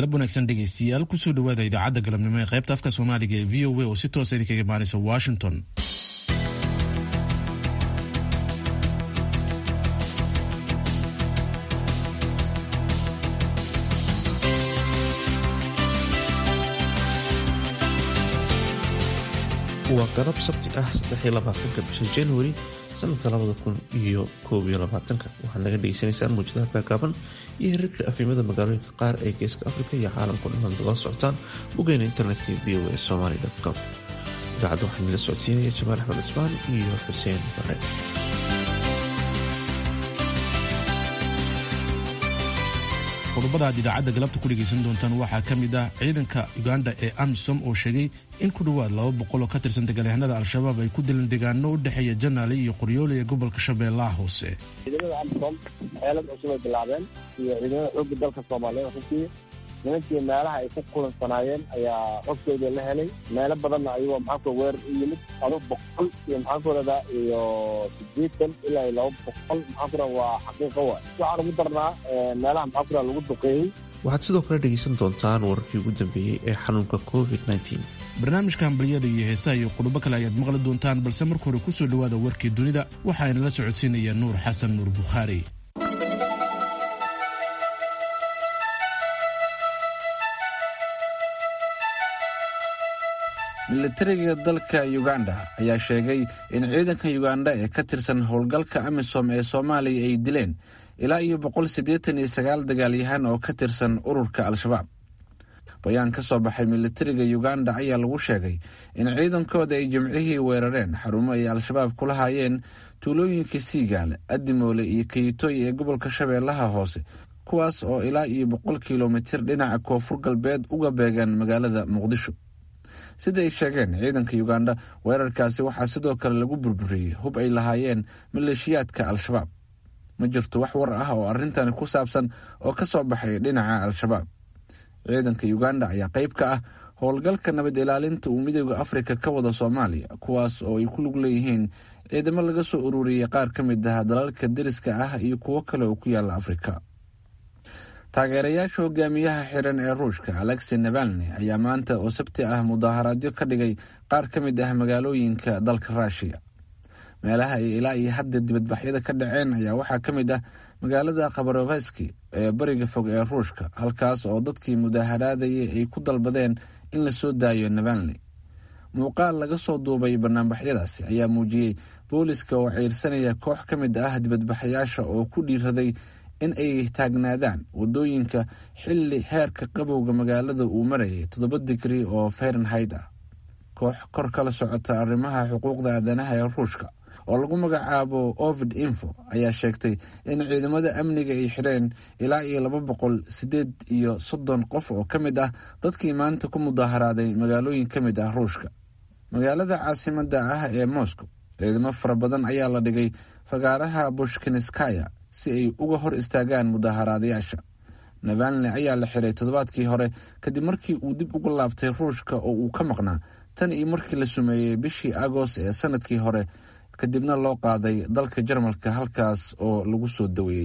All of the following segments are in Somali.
galab wanaagsan dhegaystiyaal kusoo dhawaada idaacadda galabnimo ee qaybta afka soomaaliga ee v o a oo si toosa idinkaga imaanaysa washington waa galab sabti ah saddexiyolabaatanka bisha januari sanadka labada kun iyo koob iyo labaatanka waxaad naga dhegeysanaysaan muujadaha gaagaaban iyo hirarka afimada magaalooyinka qaar ee geeska afrika iyo caalamka dhammaan dala socotaan bogeyna internetka v o a somaly com idaacadda waxaa nila socodsiinaya jamaal axmed cusmaan iyo xuseen bare qodobada aad idaacadda galabta ku dhegaysan doontaan waxaa ka mid ah ciidanka uganda ee amisom oo sheegay in ku dhowaad laba boqol oo ka tirsan dagaalyahanada al-shabaab ay ku dileen deegaano u dhexeeya janaale iyo qoryoole ee gobolka shabeellaha hoose ciidamada amisom xeelad cusub ay bilaabeen iyo ciidamada xoogga dalka soomaaliyeed runtii nimankii meelaha ay ku kulansanaayeen ayaa xogtooda la helay meelo badanna ayagoo maxaanku weerar u yimid ado boqol iyo maxaankuorada iyo sideetan ilaa iyo laba boqol maxaankuora waa xaqiiqo waay waxaan ugu darnaa meelaha maxaankuora lagu duqeeyey waxaad sidoo kale dhegaysan doontaan wararkii ugu dambeeyey ee xanuunka covid barnaamijka hambaliyada iyo heesaha iyo qodobo kale ayaad maqli doontaan balse marka hore kusoo dhowaada warkii dunida waxaana la socodsiinaya nuur xasan nuur bukhaari militariga dalka uganda ayaa sheegay in ciidanka uganda ee ka tirsan howlgalka amisom ee soomaaliya ay dileen ilaa iyo boqol siddeetan iyo sagaal dagaalyahan oo ka tirsan ururka al-shabaab bayaan ka soo baxay militariga uganda ayaa lagu sheegay in ciidankooda ay jimcihii weerareen xarumo ay al-shabaab kula haayeen tuulooyinka siigaale adimoole iyo kayitoy ee gobolka shabeellaha hoose kuwaas oo ilaa iyo boqol kilomitir dhinaca koonfur galbeed uga beegan magaalada muqdisho sida ay sheegeen ciidanka uganda weerarkaasi waxaa sidoo kale lagu burburiyey hub ay lahaayeen maleeshiyaadka al-shabaab ma jirto wax war ah oo arrintani ku saabsan oo ka soo baxay dhinaca al-shabaab ciidanka uganda ayaa qayb ka ah howlgalka nabad ilaalinta uu midooda afrika ka wada soomaaliya kuwaas oo ay ku lug leeyihiin ciidamo laga soo ururiyey qaar ka mid ah dalalka deriska ah iyo kuwo kale oo ku yaala afrika taageerayaasha hogaamiyaha xiran ee ruushka alexi navalni ayaa maanta oo sabti ah mudaaharaadyo ka dhigay qaar ka mid ah magaalooyinka dalka ruushiya meelaha ay ilaa iyo hadda dibadbaxyada ka dhaceen ayaa waxaa ka mid ah magaalada khabaroveski ee bariga fog ee ruushka halkaas oo dadkii mudaaharaadayay ay ku dalbadeen in la soo daayo navalni muuqaal laga soo duubay banaanbaxyadaasi ayaa muujiyey booliska oo ciirsanaya koox ka mid ah dibadbaxayaasha oo ku dhiiraday in ay taagnaadaan wadooyinka xilli heerka qabowga magaalada uu marayay toddoba digri oo fahrenheit ah koox kor kala socota arrimaha xuquuqda aadanaha ee ruushka oo lagu magacaabo ovid info ayaa sheegtay in ciidamada amniga ay xireen ilaa iyo laba boqol sideed iyo soddon qof oo ka mid ah dadkii maanta ku mudaaharaaday magaalooyin ka mid ah ruushka magaalada caasimada ah ee moscow ciidamo fara badan ayaa la dhigay fagaaraha bushkinskaya si ay uga hor istaagaan mudaaharaadayaasha navalni ayaa la xiray toddobaadkii hore kadib markii uu dib uga laabtay ruushka oo uu ka maqnaa tan iyo markii la sumeeyey bishii agost ee sanadkii hore kadibna loo qaaday dalka jarmalka halkaas oo lagu soo daweeyey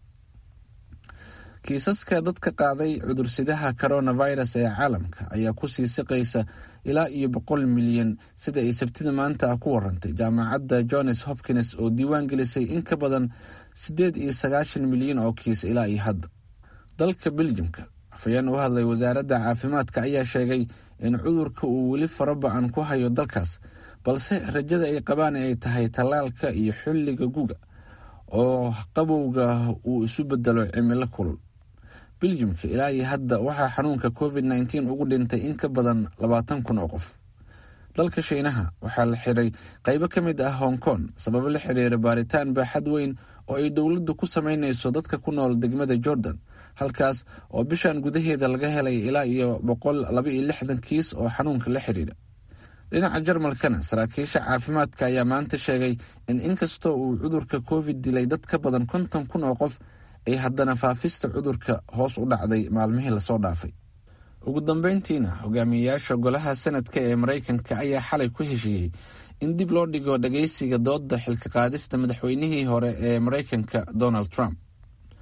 kiisaska dadka qaaday cudursidaha coronavirus ee caalamka ayaa kusii siqaysa ilaa iyo boqol milyan sida ay sabtida maanta ah ku warantay jaamacadda johns hopkins oo diiwaan gelisay in ka badan siddeed iyo sagaashan milyan oo kiis ilaa iyo hadda dalka beljimka afayeen u hadlay wasaaradda caafimaadka ayaa sheegay in cudurka uu weli faraba-an ku hayo dalkaas balse rajada ay qabaan ay tahay tallaalka iyo xilliga guga oo qabowga uu isu bedelo cimilo kulul beljimka ilaa iyo hadda waxaa xanuunka covid nteen ugu dhintay in ka badan labaatan kun oo qof dalka shiinaha waxaa la xiray qaybo ka mid ah hong kong sababo la xiriira baaritaan baaxad weyn oo ay dowladdu ku sameynayso dadka ku nool degmada jordan halkaas oo bishan gudaheeda laga helay ilaa iyo boqol laba iyo lixdan kiis oo xanuunka la xiriira dhinaca jarmalkana saraakiisha caafimaadka ayaa maanta sheegay in inkastoo uu cudurka covid dilay dad ka badan konton kun oo qof ay haddana faafista cudurka hoos u dhacday maalmihii lasoo dhaafay ugu dambeyntiina hogaamiyeyaasha golaha sanadka ee maraykanka ayaa xalay ku heshiiyey in dib loo dhigo dhageysiga dooda xilka qaadista madaxweynihii hore ee maraykanka donald trump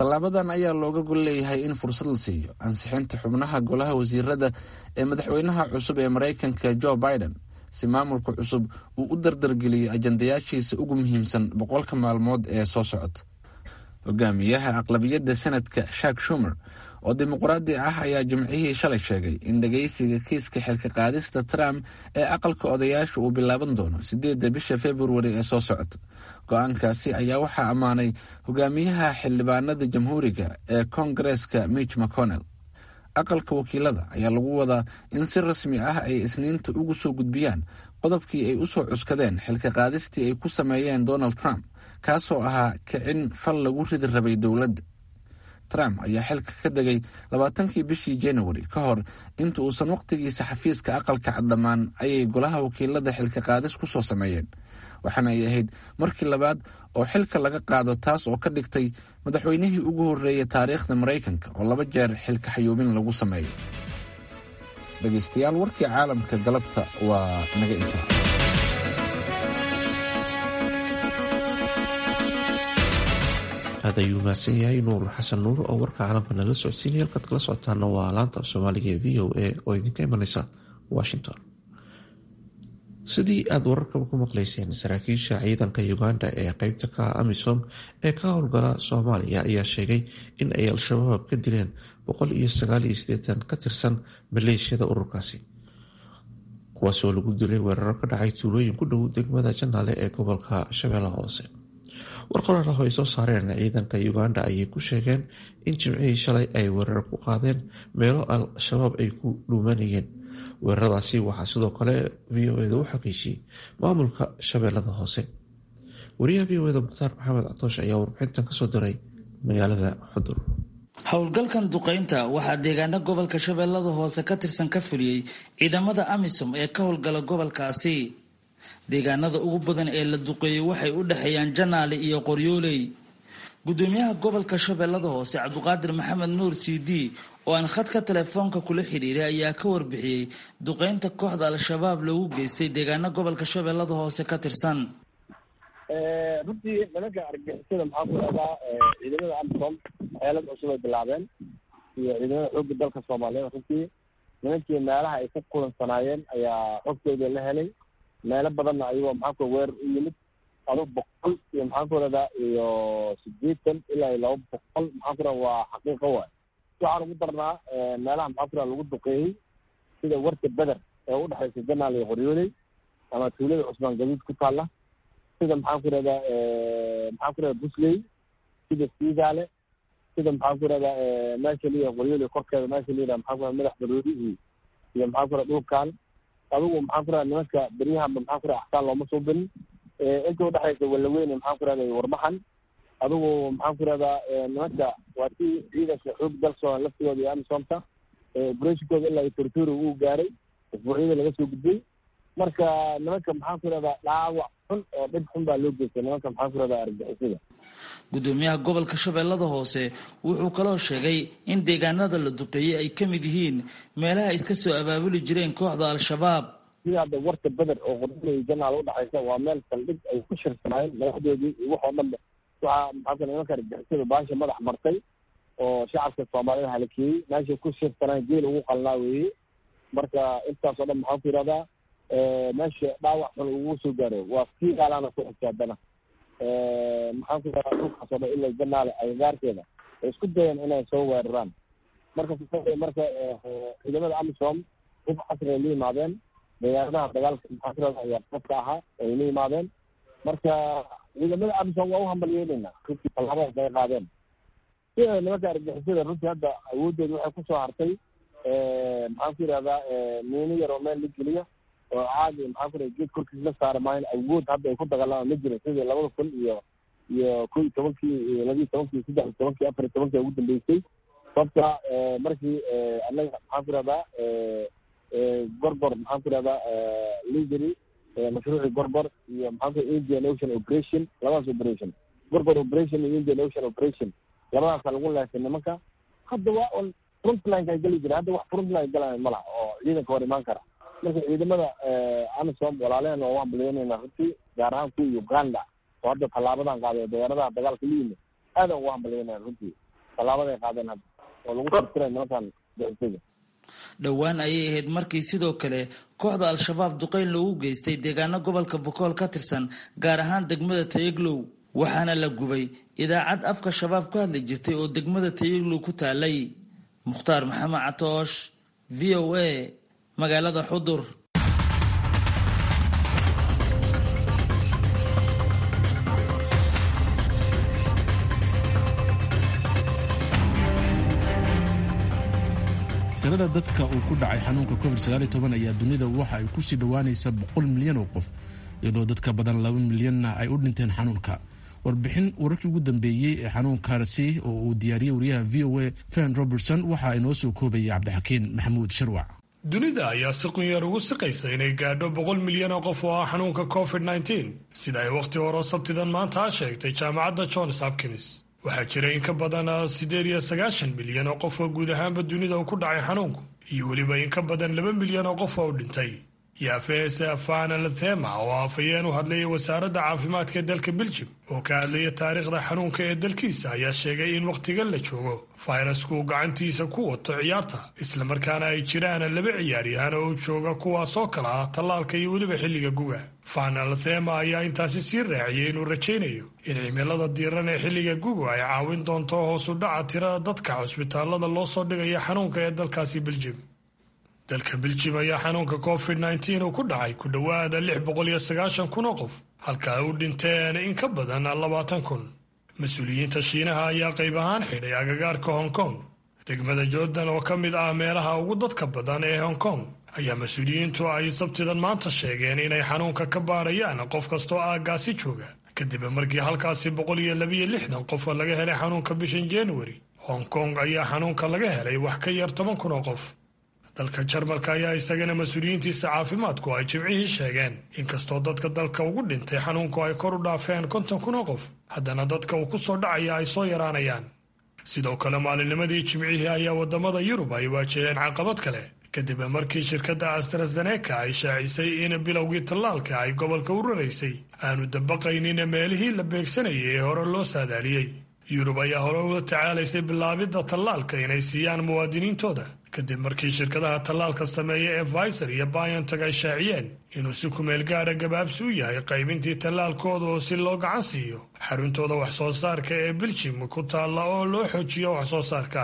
tallaabadan ayaa looga gol leeyahay in fursad la siiyo ansixinta xubnaha golaha wasiirada ee madaxweynaha cusub ee maraykanka jo biden si maamulka cusub uu u dardargeliyo ajandayaashiisa ugu muhiimsan boqolka maalmood ee soo socota hogaamiyaha aqlabiyadda senadka shak shumer oo dimuqraadi ah ayaa jimcihii shalay sheegay in dhageysiga kiiska xilka qaadista trump ee aqalka odayaasha uu bilaaban doono sideedda bisha februari ee soo socota go-aankaasi ayaa waxaa ammaanay hogaamiyaha xildhibaanada jamhuuriga ee koongareeska mitch mcconnell aqalka wakiilada ayaa lagu wadaa in si rasmi ah ay isniinta ugu soo gudbiyaan qodobkii ay usoo cuskadeen xilka qaadistii ay ku sameeyeen donald trump kaasoo ahaa kicin fal lagu ridi rabay dowladda trump ayaa xilka ka degay labaatankii bishii januari ka hor inta uusan waqtigiisa xafiiska aqalka cad dhammaan ayay golaha wakiilada xilka qaadis ku soo sameeyeen waxaana ay ahayd markii labaad oo xilka laga qaado taas oo ka dhigtay madaxweynihii ugu horreeyay taariikhda maraykanka oo laba jeer xilka xayuubin lagu sameeyo dhegeystayaal warkii caalamka galabta waa naga intaa aad ayuu mahadsan yahay nuur xasan nuur oo warka caalamka nala socodsiinaya halkaad kala socotaana waa laanta af soomaaliga ee v o a oo idinka imaneysa washington sidii aada wararkaba ku maqleyseen saraakiisha ciidanka uganda ee qeybta ka amisom ee ka howlgala soomaaliya ayaa sheegay in ay al-shabaab ka dileen boqol iyo sagaal iyo sideetan ka tirsan maleeshiyada ururkaasi kuwaasoo lagu dilay weeraro ka dhacay tuulooyin ku dhow degmada janaale ee gobolka shabeellaha hoose war qoraal ah oo ay soo saareen ciidanka uganda ayay ku sheegeen in jimcihii shalay ay weerar ku qaadeen meelo al-shabaab ay ku dhuumanayeen weeraradaasi waxaa sidoo kale v o eda u xaqiijiyey maamulka shabeellada hoose wariyaha v o eda mukhtaar maxamed catoosh ayaa warbixintan kasoo diray magaalada xudur howlgalkan duqeynta waxaa deegaano gobolka shabeellada hoose ka tirsan ka fuliyey ciidamada amisom ee ka howlgala gobolkaasi deegaanada ugu badan ee la duqeeyey waxay u dhexeeyaan janaale iyo qoryooley gudoomiyaha gobolka shabeellada hoose cabdiqaadir maxamed nuur c d oo aan khadka telefoonka kula xidhiiray ayaa ka warbixiyey duqeynta kooxda al-shabaab loogu geystay deegaano gobolka shabeellada hoose ka tirsan runtii nimanka argixisada maxaa ku dhahdaa ciidamada amisom xeelad cusub ay bilaabeen iyo ciidamada xoogga dalka soomaaliyeed runtii nimankii meelaha ay ka kulansanaayeen ayaa xogtooda la helay meelo badanna ayagoo maxaa ku weer u yimid ado boqol iyo maxaa ku dhahdaa iyo sideetan ilaa iyo laba boqol maxaa ku dhaha waa xaqiiqo waay waxaan ugu darnaa meelaha maxaa ku dhaha lagu duqeeyey sida warta beder ee udhexaysa janaal iyo qoryooley ama tuulada cusmaan gaduud ku taalla sida maxaan ku rahdaa maxaan ku rahdaa busley sida siidaale sida maxaan ku rahdaa meesha liya qoryooley korkeeda meesha layidhaha maxaa ku rahda madax baroodi iyo iyo maxaan ku rahda dhulkaan adigu maxaan ku rahda nimanka beryahanba maxaan ku rahda axsaan looma soo benin inta udhexaysa walaweyne maxaan ku rahda warmaxan adigu maxaan ku rahdaa nimanka waa si ciidanka xoog dalsoo laftigooda iyo amisomta operatinkooda ilaa iyo tortoro uu gaaray usbuucyada laga soo gudbay marka nimanka maxaan ku rahdaa dhaawac xun oo dhib xun baa loo geystay nimanka maxaan ku rahdaa argixisada gudoomiyaha gobolka shabeellada hoose wuxuu kaloo sheegay in deegaanada la duqeeyey ay ka mid yihiin meelaha ay ka soo abaabuli jireen kooxda al-shabaab sida hadda warta beder oo qoryooley janaal udhexaysa waa meel saldhig ay ku shirsanaayeen madaxdoodii iyo waxoo dhanba waxaa maxaa ku nimanka argixisada baasha madax martay oo shacabka soomaalida halakeeyey meeshay ku shirsanaan geel ugu qalnaa weeye marka intaasoo dhan maxaan ku yidhahdaa meesha dhaawac xun ugu soo gaaro waa kii gaalaana ku xigta haddana maxaan ku yidhahdaa dhulkaasoo dhan ilaa janaale agagaarkeeda ay isku dayeen inay soo weeraraan marka marka ciidamada amisom hub casri ay la yimaadeen deegaanadaha dagaalka maxaan ku yidhahdaa ayaa qofka ahaa ay la yimaadeen marka ciidamada amisom waa u hambalyeynayna runtii tallaabadaas ay qaadeen sida nimanka argixisada runtii hadda awoodooda waxay kusoo hartay maxaan ku yidhahdaa miino yar oo meel la geliya oo caadi maxaan ku yidhahda geed korkiis la saari maayan awood hadda ay ku dagaalamaan ma jirin sidii labada kun iyo iyo kow iyo tobankii iyo labiiyo tobankii saddex iyo tobankii afar iyo tobankii ugu dambeysay sababta markii annaga maxaan ku yidhahdaa gorgor maxaan ku yidhahdaa lidery mashruucii gorgor iyo maxaan ku indian ocean operation labadaas operation gorgor operation iyo indian ocean operation labadaasa lagu leesay nimanka hadda waa un frontlineka ay geli jireen hadda wax frontline galaya ma laha oo ciidanka hor imaan kara marka ciidamada amisom walaalehen waa u hambalyeynayna runtii gaar ahaan kuwa uganda oo hadda tallaabadan qaaday deegaanadaha dagaalka la yimid aadan ugu hambalyeynaya runtii tallaabaday qaadeen hadda oo lagu tirtiray nimankan dacifiga dhowaan ayay ahayd markii sidoo kale kooxda al-shabaab duqeyn loogu geystay deegaano gobolka bokool ka tirsan gaar ahaan degmada tayaglow waxaana la gubay idaacad afka shabaab ku hadli jirtay oo degmada tayaglow ku taalay mukhtaar maxamed catoosh v o a magaalada xudur tirada dadka uu ku dhacay xanuunka covid ayaa dunida waxa ay kusii dhowaanaysa boqol milyan oo qof iyadoo dadka badan laba milyanna ay u dhinteen xanuunka warbixin wararkii ugu dambeeyey ee xanuunkaasi oo uu diyaariyey wariyaha v o a fen robertson waxa inoo soo koobayay cabdixakiin maxamuud sharwac dunida ayaa si qunyar ugu siqaysa inay gaadho boqol milyan oo qof oo ah xanuunka covid sida ay wakhti hore sabtidan maanta a sheegtay jaamacadda johns hopkins waxaa jira in ka badan siddeed iyo sagaashan milyan oo qof oo guud ahaanba dunida uu ku dhacay xanuunku iyo weliba in ka badan laba milyan oo qof oo u dhintay yaafeese afana lathema oo afhayeen u hadlayay wasaaradda caafimaadka ee dalka beljim oo ka hadlaya taariikhda xanuunka ee dalkiisa ayaa sheegay in wakhtigan la joogo fayrasku uu gacantiisa ku wato ciyaarta islamarkaana ay jiraan laba ciyaaryahan oo jooga kuwaasoo kala ah tallaalka iyo weliba xilliga guga fana lathema ayaa intaasi sii raaciyey inuu rajaynayo in cimilada diiran ee xilliga guga ay caawin doonto hoosu dhaca tirada dadka cusbitaalada loo soo dhigaya xanuunka ee dalkaasi beljim dalka beljim ayaa xanuunka covid uu ku dhacay ku dhowaada lix boqol iyo sagaashan kun oo qof halka ay u dhinteen in ka badan labaatan kun mas-uuliyiinta shiinaha ayaa qayb ahaan xidhay agagaarka hong kong degmada jordan oo ka mid ah meelaha ugu dadka badan ee hong kong ayaa mas-uuliyiintu ay sabtidan maanta sheegeen inay xanuunka ka baadhayaan qof kastoo aaggaasi jooga kadib markii halkaasi boqol iyo labiyo lixdan qof laga helay xanuunka bishan januari hong kong ayaa xanuunka laga helay wax ka yar toban kun oo qof dalka jarmalka ayaa isagana mas-uuliyiintiisa caafimaadku ay jimcihii sheegeen inkastoo dadka dalka ugu dhintay xanuunku ay kor u dhaafeen konton kun oo qof haddana dadka uu ku soo dhacaya ay soo yaraanayaan sidoo kale maalinnimadii jimcihii ayaa waddamada yurub ay waajaheen caqabad kale kadib markii shirkadda astrazeneca ay shaacisay in bilowgii tallaalka ay gobolka u raraysay aanu dabaqaynin meelihii la beegsanayay ee hore loo saadaaliyey yurub ayaa hore ula tacaalaysay bilaabidda tallaalka inay siiyaan muwaadiniintooda kadib markii shirkadaha tallaalka sameeya ee viser iyo biontag ay shaaciyeen inuu si kumeel gaadha gabaabsi u yahay qaybintii tallaalkooda oo si loo gacan siiyo xaruntooda waxsoo saarka ee biljim ku taalla oo loo xoojiyo waxsoo saarka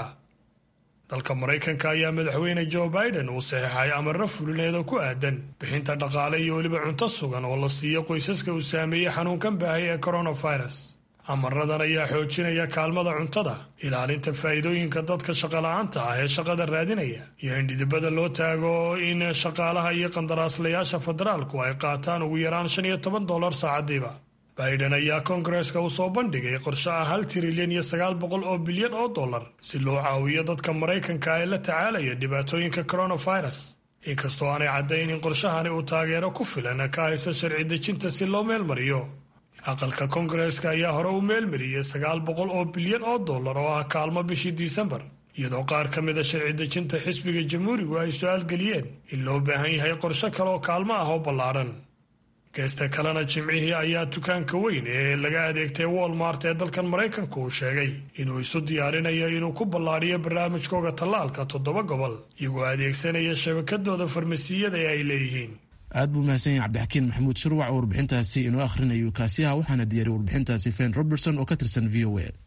dalka maraykanka ayaa madaxweyne joe biden uu saxiixay amarro fulineeda ku aadan bixinta dhaqaale iyo weliba cunto sugan oo la siiyo qoysaska uu saameeyey xanuunkan baahay ee coronavirus amaradan ayaa xoojinaya kaalmada cuntada ilaalinta faa'iidooyinka dadka shaqola'aanta ah ee shaqada raadinaya iyo in dhidibada loo taago in shaqaalaha iyo qandaraaslayaasha federaalku ay qaataan ugu yaraan shan iyo toban dollar saacadiiba biden ayaa koongareeska u soo bandhigay qorshe ah hal trilyan iyo sagaal boqol oo bilyan oo dollar si loo caawiyo dadka maraykanka ee la tacaalaya dhibaatooyinka coronavirus inkastoo aanay caddayn in qorshahani uu taageero ku filan ka haysa sharci dejinta si loo meelmariyo aqalka koongareeska ayaa hore u meelmariyey sagaal boqol oo bilyan oo dollar oo ah kaalmo bishii disembar iyadoo qaar ka mida sharci dejinta xisbiga jamhuurigu ay su-aal geliyeen in loo baahan yahay qorshe kale oo kaalmo ah oo ballaadhan geesta kalena jimcihii ayaa dukaanka weyn ee laga adeegtay walmart ee dalkan maraykanka uu sheegay inuu isu diyaarinayo inuu ku ballaadhiyo barnaamijkooga tallaalka toddoba gobol iyagoo adeegsanaya shabakadooda farmasiyada ee ay leeyihiin aad buu mahadsan yahay cabdixakiin maxamuud shirwac oo warbixintaasi inoo akhrinayo kaasiyaha waxaana diyaariyay warbixintaasi fen robertson oo ka tirsan v o a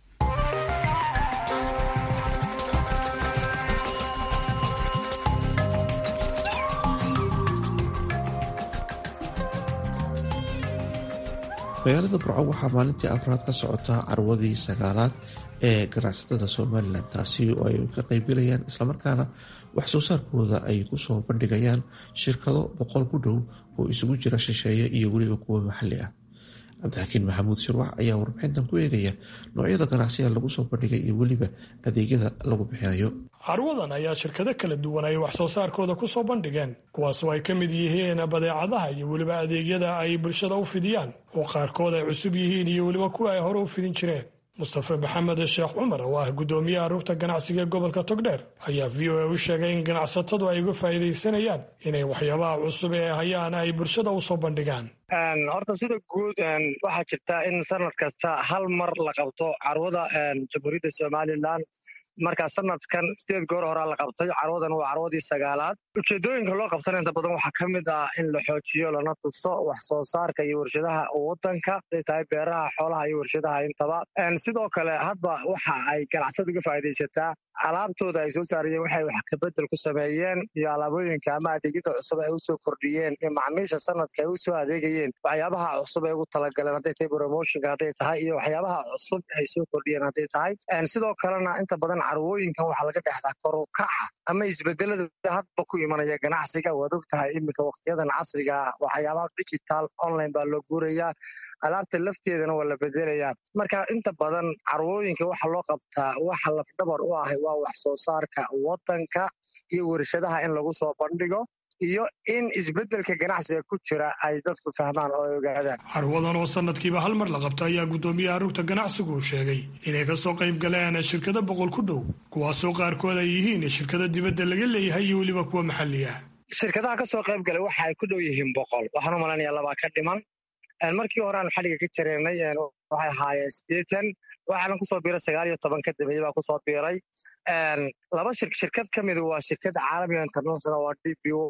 magaalada burco waxaa maalintii afraad ka socota carwadii sagaalaad ee ganacsatada somalilan taasi oo ay ka qaybgalayaan islamarkaana wax soo saarkooda ay kusoo bandhigayaan shirkado boqol ku dhow oo isugu jira shisheeye iyo weliba kuwa maxalli ah cabdixakiin maxamuud shirwax ayaa warbixintan ku eegaya noocyada ganacsiga lagu soo bandhigay iyo weliba adeegyada lagu bixinayo carwadan ayaa shirkado kala duwan ay wax soo saarkooda ku soo bandhigeen kuwaasoo ay ka mid yihiin badeecadaha iyo weliba adeegyada ay bulshada u fidiyaan oo qaarkood ay cusub yihiin iyo weliba kuwa ay hore u fidin jireen mustafe maxamed sheekh cumar oo ah guddoomiyaha rugta ganacsiga ee gobolka togdheer ayaa v o a u sheegay in ganacsatadu ay uga faa'iidaysanayaan inay waxyaabaha cusub ee hayaan ay bulshada u soo bandhigaan horta sida guud waxaa jirta in sanad kasta hal mar la qabto carwada jamhuuriyadda somalilan markaa sanadkan sideed goor horaa la qabtay carwadan waa carwadii sagaalaad ujeedooyinka loo qabtana inta badan waxaa ka mid ah in la xoojiyo lana tuso wax soo saarka iyo warshadaha wadanka haday tahay beeraha xoolaha iyo warshadaha intaba sidoo kale hadba waxa ay ganacsadu uga faa'iidaysataa alaabtooda ay soo saarayeen waxay wax kabedel ku sameeyeen iyo alaabooyinka ama adeegyada cusub ay usoo kordhiyeen iyo macmiisha sanadka ay usoo adeegayeen waxyaabaha cusub ay ugu talagaleen hadday tahay bromotionka hadday tahay iyo waxyaabaha cusub ay soo kordhiyeen hadday tahay sidoo kalena inta badan carwooyinkan waxaa laga dhexdaa korukaca ama isbedelada hadba ku imanaya ganacsiga waad og tahay iminka wakhtiyadan casriga waxyaabaha digital online baa loo guurayaa alaabta lafteedana waa la bedelayaa marka inta badan carwooyinka waxa loo qabtaa waxa lafdhabar u ahay waa wax soo saarka wadanka iyo warshadaha in lagu soo bandhigo iyo in isbedelka ganacsiga ku jira ay dadku fahmaan oo ay ogaadaan carwadan oo sanadkiiba hal mar la qabto ayaa guddoomiyaha rugta ganacsigu uu sheegay inay kasoo qayb galeen shirkado boqol ku dhow kuwaasoo qaarkood ay yihiin shirkado dibadda laga leeyahay iyo weliba kuwa maxalli ah shirkadaha kasoo qayb galay waxa ay ku dhow yihiin boqol waxaan u malaynayaa labaa ka dhiman markii hore aan xaliga ka jareennay waxay ahaayeen sideetan waxaana kusoo biiray sagaal iyo toban ka dambeeye baa kusoo biiray laba shirkad ka midu waa shirkadda caalamiga international waa d b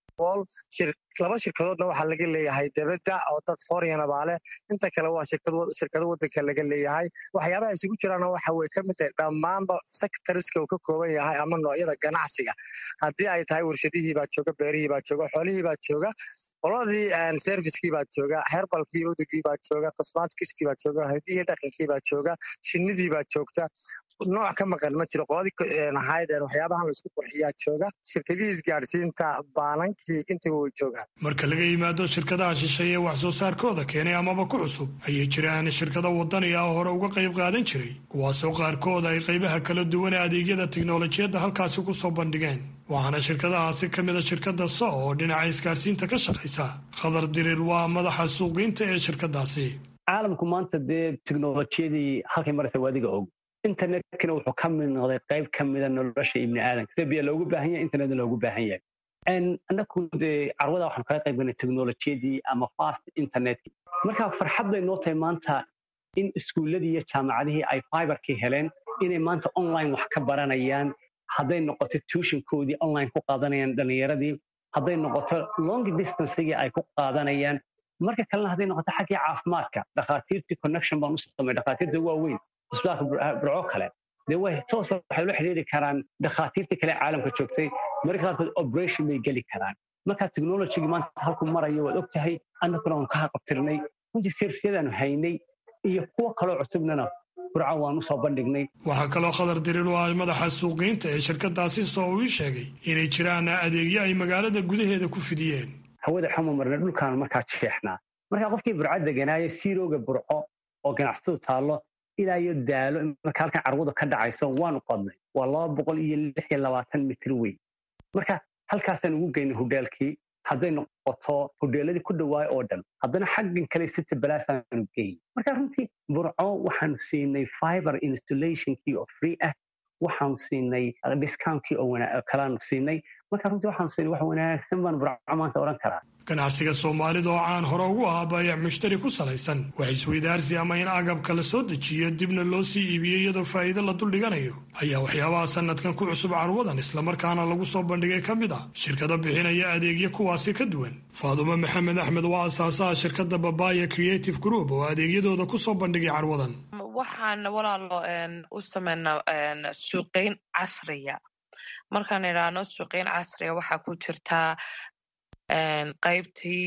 laba shirkadoodna waxaa laga leeyahay debedda oo dad foreign baa leh inta kale waa shirkado wadanka laga leeyahay waxyaabaha isugu jiraana waxa way ka mid tahay dhammaanba sectoriska uu ka kooban yahay ama noocyada ganacsiga haddii ay tahay warshadihii baa jooga beerihii baa jooga xoolihii baa jooga qoladii servicekii baa jooga herbalkii udugii baa jooga cosmatiskii baa jooga hidihii dhaqankii baa jooga shinnidii baa joogta nooc ka maqan ma jiro qoladii ahayd waxyaabahan laisku qurxiyaa jooga shirkadihii isgaadhsiinta baanankii intiba way joogaan marka laga yimaado shirkadaha shisheeye wax soo saarkooda keenay amaba ku cusub ayay jiraan shirkado wadani ah hore uga qayb qaadan jiray kuwaasoo qaarkood ay qaybaha kala duwan ee adeegyada tiknolojiyadda halkaasi ku soo bandhigeen waxaana shirkadahaasi ka mida shirkadda so oo dhinaca isgaadhsiinta ka shaqaysa khadar dirir waa madaxa suuqgeynta ee shirkadaasi caalamku maanta dee tiknolojiyadii halkay maraysa waadiga og internetkana wuxuu ka mid noqday qayb ka mida nolosha ibni aadanka sida biya loogu baahan yahay internetna loogu baahan yahay annaku dee carwada waxaanu kaga qayb galnay teknolojiyadii ama fast internetkii marka farxad bay noo tahay maanta in iskuulladii iyo jaamacadihii ay fiberkii heleen inay maanta online wax ka baranayaan hadday noqoto tuushinkoodii online ku qaadanayaan dhallinyaradii hadday noqoto long distancegii ay ku qaadanayaan marka kalena hadday noqoto xaggii caafimaadka dhakhaatiirtii connection baan u samay dhakhaatiirta waaweyn isbitaalka burco kale dee way toos waxay ula xidhiiri karaan dhakhaatiirtii kale caalamka joogtay marka qaarkood operation bay geli karaan marka technologygii maanta halku marayo waad og tahay annaguna waan ka haqabtirnay runtii servisyadaanu haynay iyo kuwo kaloo cusubnana burco waan u soo bandhignay waxaa kaloo khadar dirir oo ah madaxa suuqgeynta ee shirkadaasi soo uu ii sheegay inay jiraan adeegyo ay magaalada gudaheeda ku fidiyeen hawada xuma marna dhulkaanu markaa jeexnaa markaa qofkii burco deganaayo siirooga burco oo ganacsadu taallo ilaa iyo daalo marka halkan carwadu ka dhacayso waanu qodnay waa laba boqol iyo lix iyo labaatan mitir weyn marka halkaasaan ugu geynay hodheelkii hadday noqoto hodheeladii ku dhawaay oo dhan haddana xaggan kale city balaasaanu geyn marka runtii burco waxaanu siinay fiber installationkii oo free ah waxaanu siinay discountkii oo kalaanu siinay marka runtii waxaanu siinay wax wanaagsan baan burco maanta odhan karaa ganacsiga soomaalida oo caan hore ugu ahaa baayac mushtari ku salaysan wax isweydaarsi ama in agabka la soo dejiyo dibna loo sii iibiyo iyadoo faa'iido la duldhiganayo ayaa waxyaabaha sanadkan ku cusub carwadan islamarkaana lagu soo bandhigay ka mid ah shirkado bixinaya adeegyo kuwaasi ka duwan faadumo maxamed axmed waa asaasaha shirkadda babaya creative group oo adeegyadooda ku soo bandhigay carwadan waxaan walaalo u sameynaa suuqeyn casriya markaan idhaahno suuqeyn casriya waxaa ku jirtaa qaybtii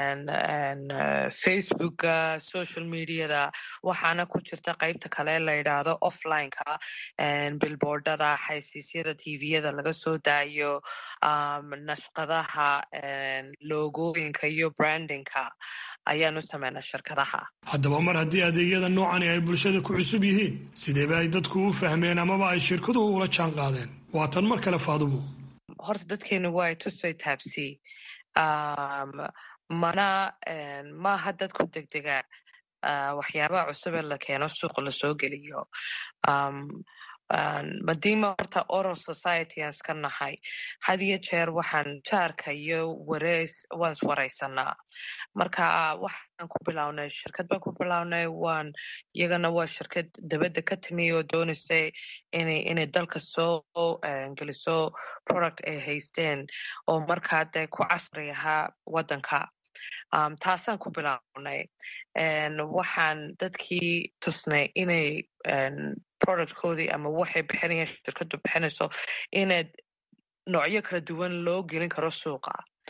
facebooka social mediada waxaana ku jirta qaybta kale la yidhaahdo offlineka bilboardada xaysiisyada tviyada laga soo daayo nashqadaha logooyinka iyo brandingka ayaanu sameynaa shirkadaha haddaba mar haddii adeegyada noocani ay bulshada ku cusub yihiin sideeba ay dadku u fahmeen amaba ay shirkaduhu ula jaan qaadeen waa tan mar kale faadumo horta dadkeenu waa tusay taabsi mana maaha dadku degdegaan waxyaabaha cusub ee la keeno suuqa lasoo geliyo madiima horta oral society aan iska nahay had iyo jeer waxaan jaarka iyo wareys waan iswareysanaa marka waxaan ku bilownay shirkad baan ku bilownay waan iyagana waa shirkad dabadda ka timi oo doonaysay inay inay dalka soo geliso product ay haysteen oo markaa dee ku casri ahaa waddanka taasaan ku bilownay waxaan dadkii tusnay inay productkoodii ama waxay bixinayaan shirkadu bixinayso inaad noocyo kala duwan loo gelin karo suuqa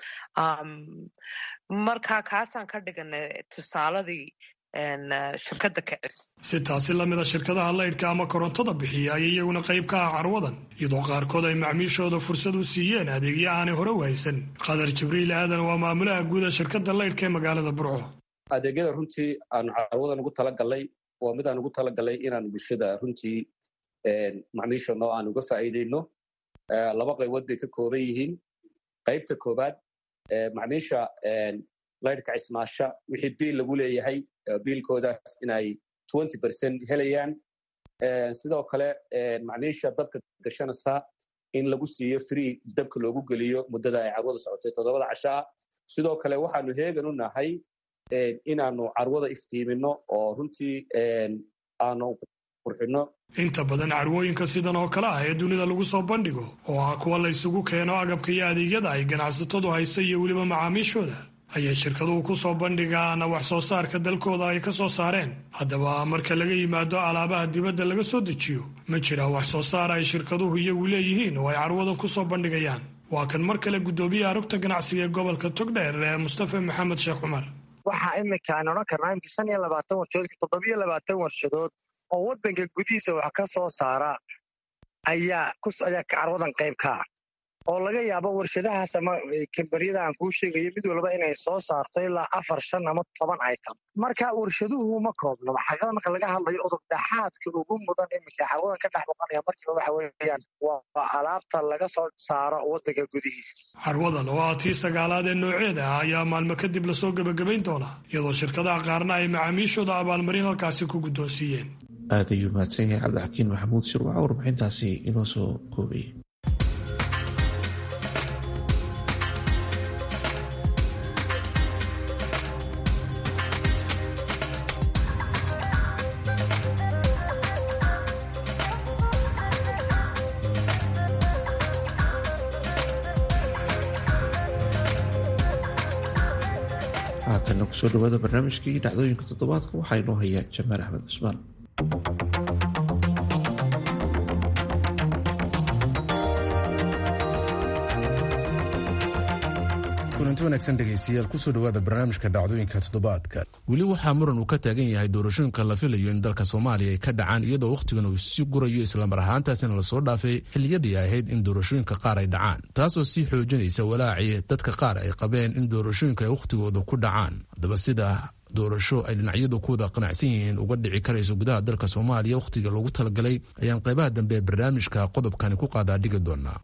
marka kaasaan ka dhiganay tusaaladii shirkadda kacis si taasi lamida shirkadaha laydhka ama korontada bixiya ayay iyaguna qayb ka ah carwadan iyadoo qaarkood ay macmiishooda fursad u siiyeen adeegyo aanay hore waysan qadar jibriil aadan waa maamulaha guuda shirkadda laydhka ee magaalada burco adeegyada runtii aanu carwadan ugu talagalay waa mid aan ugu talagalay inaan bulshada runtii macmiishano aan uga faa'iideyno laba qaybood bay ka kooban yihiin qaybta koowaad macmiisha laydhka cismaasha wixii biil lagu leeyahay biilkoodaas inay twenty percent helayaan sidoo kale macmiisha dabka gashanaysa in lagu siiyo free dabka loogu geliyo muddada ay carwada socotay toddobada cashaa sidoo kale waxaanu heegan u nahay inaanu carwada iftiimino oo runtii aanu qurxino inta badan carwooyinka sidan oo kale ah ee dunida lagu soo bandhigo oo ah kuwa la ysugu keeno agabka iyo adeegyada ay ganacsatadu hayso iyo weliba macaamiishooda ayay shirkaduhu ku soo bandhigaan wax soo saarka dalkooda ay ka soo saareen haddaba marka laga yimaado alaabaha dibadda laga soo dejiyo ma jira wax soo saar ay shirkaduhu iyagu leeyihiin oo ay carwadan ku soo bandhigayaan waa kan mar kale guddoomiyaha rugta ganacsiga ee gobolka togdheer ee mustafa maxamed sheekh cumar waxaa imika aan odhan karnaa imika shan iyo labaatan warshadood toddobiyo labaatan warshadood oo waddanka gudihiisa wax ka soo saara ayaa ayaa carwadan qayb ka ah oo laga yaabo warshadahaas ama kambaniyada aan kuu sheegayo mid walba inay soo saarto ilaa afar shan ama toban item marka warshaduhu ma koobno xaqada marka laga hadlayo udubdhaxaadka ugu mudan iminka carwadan ka dhex muuqanaya markiiba waxa weeyaan waa alaabta laga soo saaro waddanka gudihiisa carwadan oo ah tii sagaalaad ee nooceeda ah ayaa maalmo kadib lasoo gebagabayn doonaa iyadoo shirkadaha qaarna ay macaamiishooda abaalmarin halkaasi ku guddoonsiiyeen aad ayuu mahadsan yahay cabdixakiin maxamuud shir waxaa warbixintaasi inoo soo koobayay haatanna kusoo dhawaada barnaamijkii dhacdooyinka toddobaadka waxaa inoo haya jamaal axmed cusmaan kulanti wanaagsan dhegaystayaal kusoo dhawaada barnaamijka dhacdooyinka toddobaadka weli waxaa muran uu ka taagan yahay doorashooyinka la filayo in dalka soomaaliya ay ka dhacaan iyadoo wakhtigan uu sii gurayo islamar ahaantaasina lasoo dhaafay xilliyadii ahayd in doorashooyinka qaar ay dhacaan taasoo sii xoojinaysa walaacii dadka qaar ay qabeen in doorashooyinka ay wakhtigooda ku dhacaan haddaba sida doorasho ay dhinacyadu kuwada qanacsan yihiin uga dhici karayso gudaha dalka soomaaliya wakhtiga loogu talagalay ayaan qaybaha dambe ee barnaamijka qodobkani ku qaadaa dhigi doonaa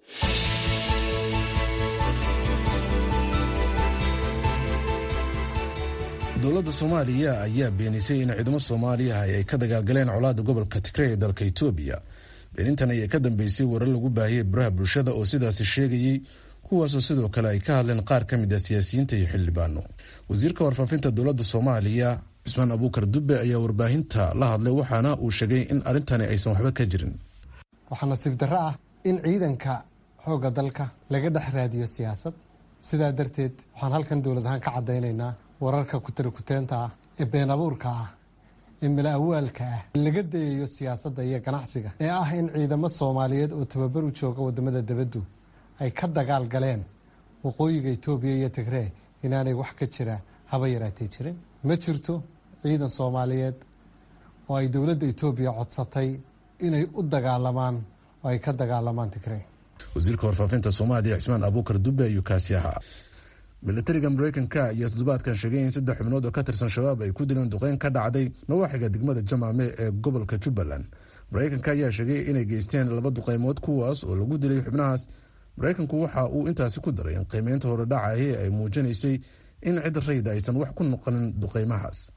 dowladda soomaaliya ayaa beenisay in ciidamo soomaaliya ay ka dagaalgaleen colaada gobolka tigrey ee dalka etoobiya beenintan ayaa ka dambeysay warar lagu baahiyey baraha bulshada oo sidaasi sheegayey kuwaasoo sidoo kale ay ka hadleen qaar ka mid a siyaasiyiinta iyo xildhibaano wasiirka warfaafinta dowladda soomaaliya cismaan abuukar dube ayaa warbaahinta la hadlay waxaana uu sheegay in arrintani aysan waxba ka jirin waxaa nasiib darro ah in ciidanka xoogga dalka laga dhex raadiyo siyaasad sidaa darteed waxaan halkan dowlad ahaan ka caddaynaynaa wararka kutarikuteenta ah ee been abuurka ah ee mala awaalka ah laga dayayo siyaasadda iyo ganacsiga ee ah in ciidamo soomaaliyeed oo tababar u jooga wadamada debaddu ay ka dagaal galeen waqooyiga etoobiya iyo tigree inaanay wax ka jira haba yaraatay jirin ma jirto ciidan soomaaliyeed oo ay dowladda etoobiya codsatay inay u dagaalamaan oo ay ka dagaalamaan tigree wasiirka warfaafinta soomaaliya cismaan abuukar dube ayuu kaasi ahaa milatariga mareykanka ayaa toddobaadkan sheegay in saddex xubnood oo ka tirsan shabaab ay ku dileen duqeyn ka dhacday nawaaxiga degmada jamaame ee gobolka jubbaland mareykanka ayaa sheegay inay geysteen laba duqeymood kuwaas oo lagu dilay xubnahaas mareykanku waxa uu intaasi ku daray in qiimeynta hore dhacaye ay muujinaysay in cid rayda aysan wax ku noqonin duqeymahaas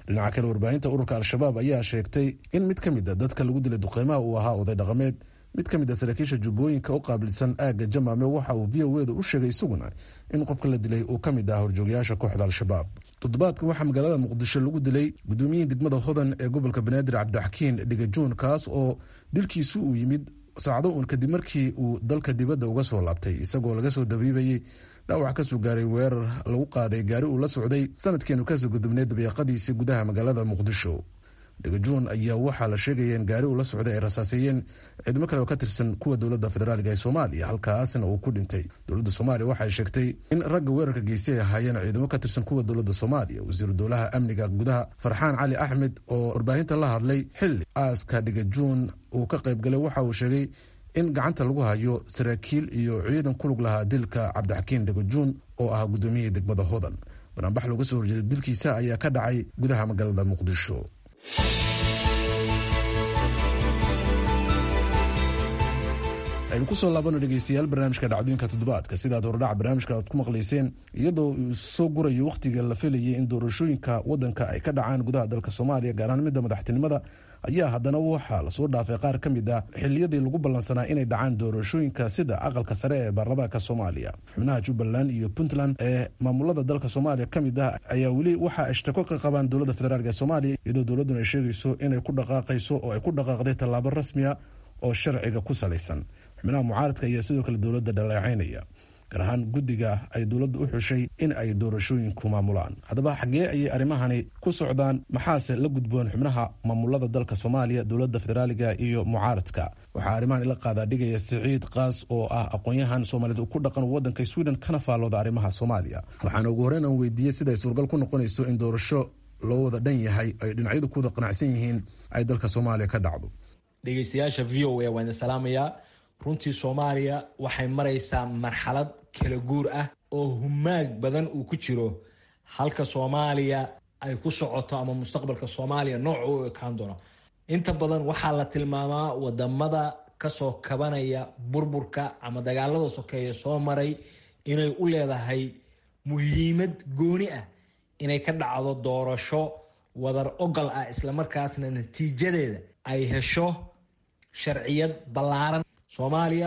dhinaca kale warbaahinta ururka al-shabaab ayaa sheegtay in mid ka mid a dadka lagu dilay duqeymaha uu ahaa oday dhaqameed mid ka mid a saraakiisha jubbooyinka u qaabilsan aagga jamaame waxa uu v o eda u sheegay isaguna in qofka la dilay uu ka mid ah horjoogayaasha kooxda al-shabaab toddobaadkan waxaa magaalada muqdisho lagu dilay gudoomiyihii degmada hodan ee gobolka banaadir cabdixakiin dhigajuun kaas oo dilkiisu uu yimid saacdo uun kadib markii uu dalka dibadda uga soo laabtay isagoo laga soo dabiibayey dhaawac kasoo gaaray weerar lagu qaaday gaari uu la socday sanadkeenu kasoo gudubnay dabeeqadiisii gudaha magaalada muqdisho dhigajuun ayaa waxaa la sheegaya in gaari uu la socday ay rasaaseeyeen ciidamo kale oo ka tirsan kuwa dowladda federaaliga ee soomaaliya halkaasna uu ku dhintay dowladda soomaaliya waxay sheegtay in ragga weerarka geystay ay ahaayeen ciidamo ka tirsan kuwa dowladda soomaaliya wasiiru dowlaha amniga gudaha farxaan cali axmed oo warbaahinta la hadlay xilli aaska dhigajuun uu ka qayb galay waxa uu sheegay in gacanta lagu hayo saraakiil iyo ciidan kulug lahaa dilka cabdixakiin dhigajuun oo ahaa gudoomiyihii degmada hodan banaanbax looga soo horjeeday dilkiisa ayaa ka dhacay gudaha magaalada muqdisho aynu kusoo laabano dhegeystayaal barnaamijka dhacdooyinka toddobaadka sidaad hordhaca barnaamijka aad ku maqlayseen iyadoo uu soo gurayo wakhtiga la filayay in doorashooyinka wadanka ay ka dhacaan gudaha dalka soomaaliya gaar ahaan midda madaxtinimada ayaa haddana waxaa lasoo dhaafay qaar ka mid ah xiliyadii lagu ballansanaa inay dhacaan doorashooyinka sida aqalka sare ee baarlamaanka soomaaliya xubnaha jubbaland iyo puntland ee maamulada dalka soomaaliya ka mid ah ayaa weli waxaa ishtako ka qabaan dowladda federaalk ee soomaaliya iyadoo dowladduna ay sheegayso inay ku dhaqaaqayso oo ay ku dhaqaaqday tallaabo rasmiya oo sharciga ku salaysan xubnaha mucaaradka ayaa sidoo kale dowladda dhaleecaynaya gaar ahaan guddiga ay dowladda u xushay in ay doorashooyinku maamulaan haddaba xaggee ayay arrimahani ku socdaan maxaase la gudboon xubnaha maamulada dalka soomaaliya dowladda federaaliga iyo mucaaradka waxaa arrimahan ila qaadaa dhigaya siciid kaas oo ah aqoon-yahan soomaaliyed ku dhaqan wadanka sweden kana faallooda arrimaha soomaaliya waxaana ugu horreyn aan weydiiyey siday suuragal ku noqonayso in doorasho loo wada dhan yahay ay dhinacyadu ku wada qanacsan yihiin ay dalka soomaaliya ka dhacdo dhegeystayaasha v o a waan idin salaamayaa runtii soomaaliya waxay maraysaa marxalad kala guur ah oo humaag badan uu ku jiro halka soomaaliya ay ku socoto ama mustaqbalka soomaaliya nooca u ekaan doono inta badan waxaa la tilmaamaa wadamada kasoo kabanaya burburka ama dagaalada sokeeya soo maray inay u leedahay muhiimad gooni ah inay ka dhacdo doorasho wadar ogal ah islamarkaasna natiijadeeda ay hesho sharciyad ballaaran soomaaliya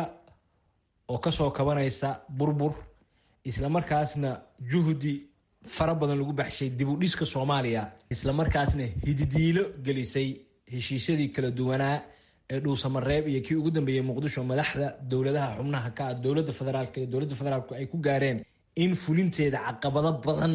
oo kasoo kabanaysa burbur islamarkaasna juhdi fara badan lagu baxshay dib u dhiska soomaaliya islamarkaasna hididiilo gelisay heshiisyadii kala duwanaa ee dhuusamareeb iyo kii ugu dambeeyey muqdisho madaxda dowladaha xubnaha ka ah dowladda federaalk iyo dowladda federaalku ay ku gaareen in fulinteeda caqabado badan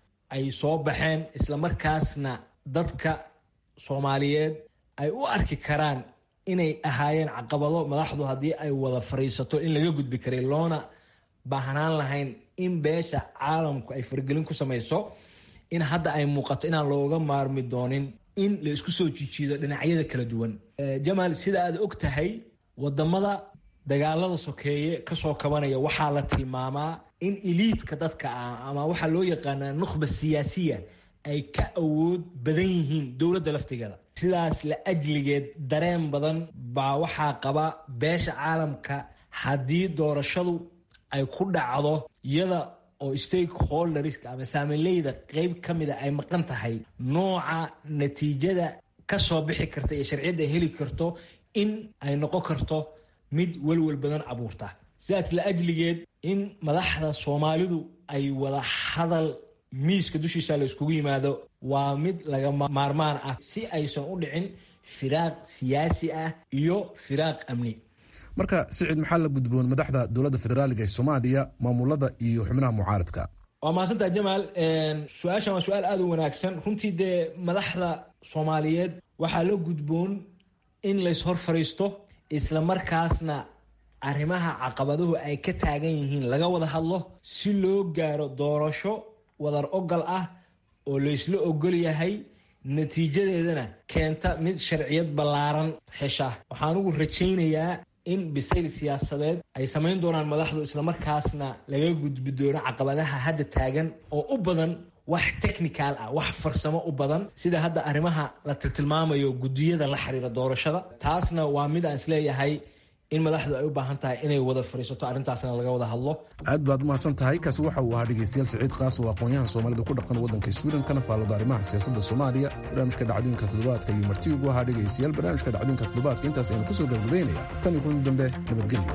ay soo baxeen islamarkaasna dadka soomaaliyeed ay u arki karaan inay ahaayeen caqabado madaxdu haddii ay wada fariisato in laga gudbi karay loona baahnaan lahayn in beesha caalamku ay faragelin ku samayso in hadda ay muuqato inaan looga maarmi doonin in la isku soo jijiido dhinacyada kala duwan jamaal sida aad og tahay wadamada dagaalada sokeeye kasoo kabanaya waxaa la tilmaamaa in iliidka dadka ah ama waxaa loo yaqaanaa nukhba siyaasiya ay ka awood badan yihiin dowladda laftigeeda sidaas la ajligeed dareen badan baa waxaa qaba beesha caalamka haddii doorashadu ay ku dhacdo iyada oo stakeholderska ama saamileyda qeyb ka mida ay maqan tahay nooca natiijada kasoo bixi karta iyo sharciyadda ay heli karto in ay noqon karto mid welwel badan abuurta sidaas la ajligeed in madaxda soomaalidu ay wada hadal miiska dushiisa la iskugu yimaado waa mid laga maarmaan ah si aysan u dhicin firaaq siyaasi ah iyo firaaq amni marka sicid maxaa la gudboon madaxda dowladda federaaliga ee soomaaliya maamulada iyo xubnaha mucaaradka waa mahadsantaha jamaal su-aashan waa su-aal aada u wanaagsan runtii dee madaxda soomaaliyeed waxaa la gudboon in lays hor fariisto islamarkaasna arrimaha caqabaduhu ay ka taagan yihiin laga wada hadlo si loo gaaro doorasho wadar ogal ah oo laysla ogol yahay natiijadeedana keenta mid sharciyad ballaaran hesha waxaan ugu rajaynayaa in bisayl siyaasadeed ay samayn doonaan madaxdu islamarkaasna laga gudbi doono caqabadaha hadda taagan oo u badan wax technical ah wax farsamo u badan sida hadda arrimaha la tiltilmaamayo guddiyada la xiriira doorashada taasna waa mid aan isleeyahay in madaxdu ay u baahan tahay inay wada fadhiisato arrintaasna laga wada hadlo aad baad umahadsan tahay kaasi waxa uu ahaa dhegeystayaal siciid kaas oo aqoon-yahan soomaalida ku dhaqan waddanka sweden kana faallada arrimaha siyaasadda soomaaliya barnaamijka dhacdooyinka toddobaadka iyo marti ugu ahaa dhegeystayaal barnaamijka dhacdooyinka toddobaadka intaas aynu kusoo gabagabeynaya tan iyo kulan dambe nabadgelyo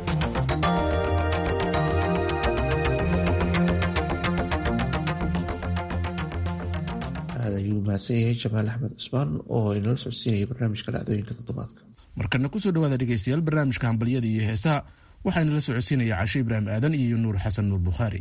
ayuu mahadsan yahay jamaal axmed cusmaan oo inala socodsiinaya barnaamijka dhacdooyinka toddobaadka markana kusoo dhawaada dhegeystayaal barnaamijka hambalyada iyo heesaha waxaana la socodsiinaya cashe ibraahim aadan iyo nuur xasan nuur bukhaari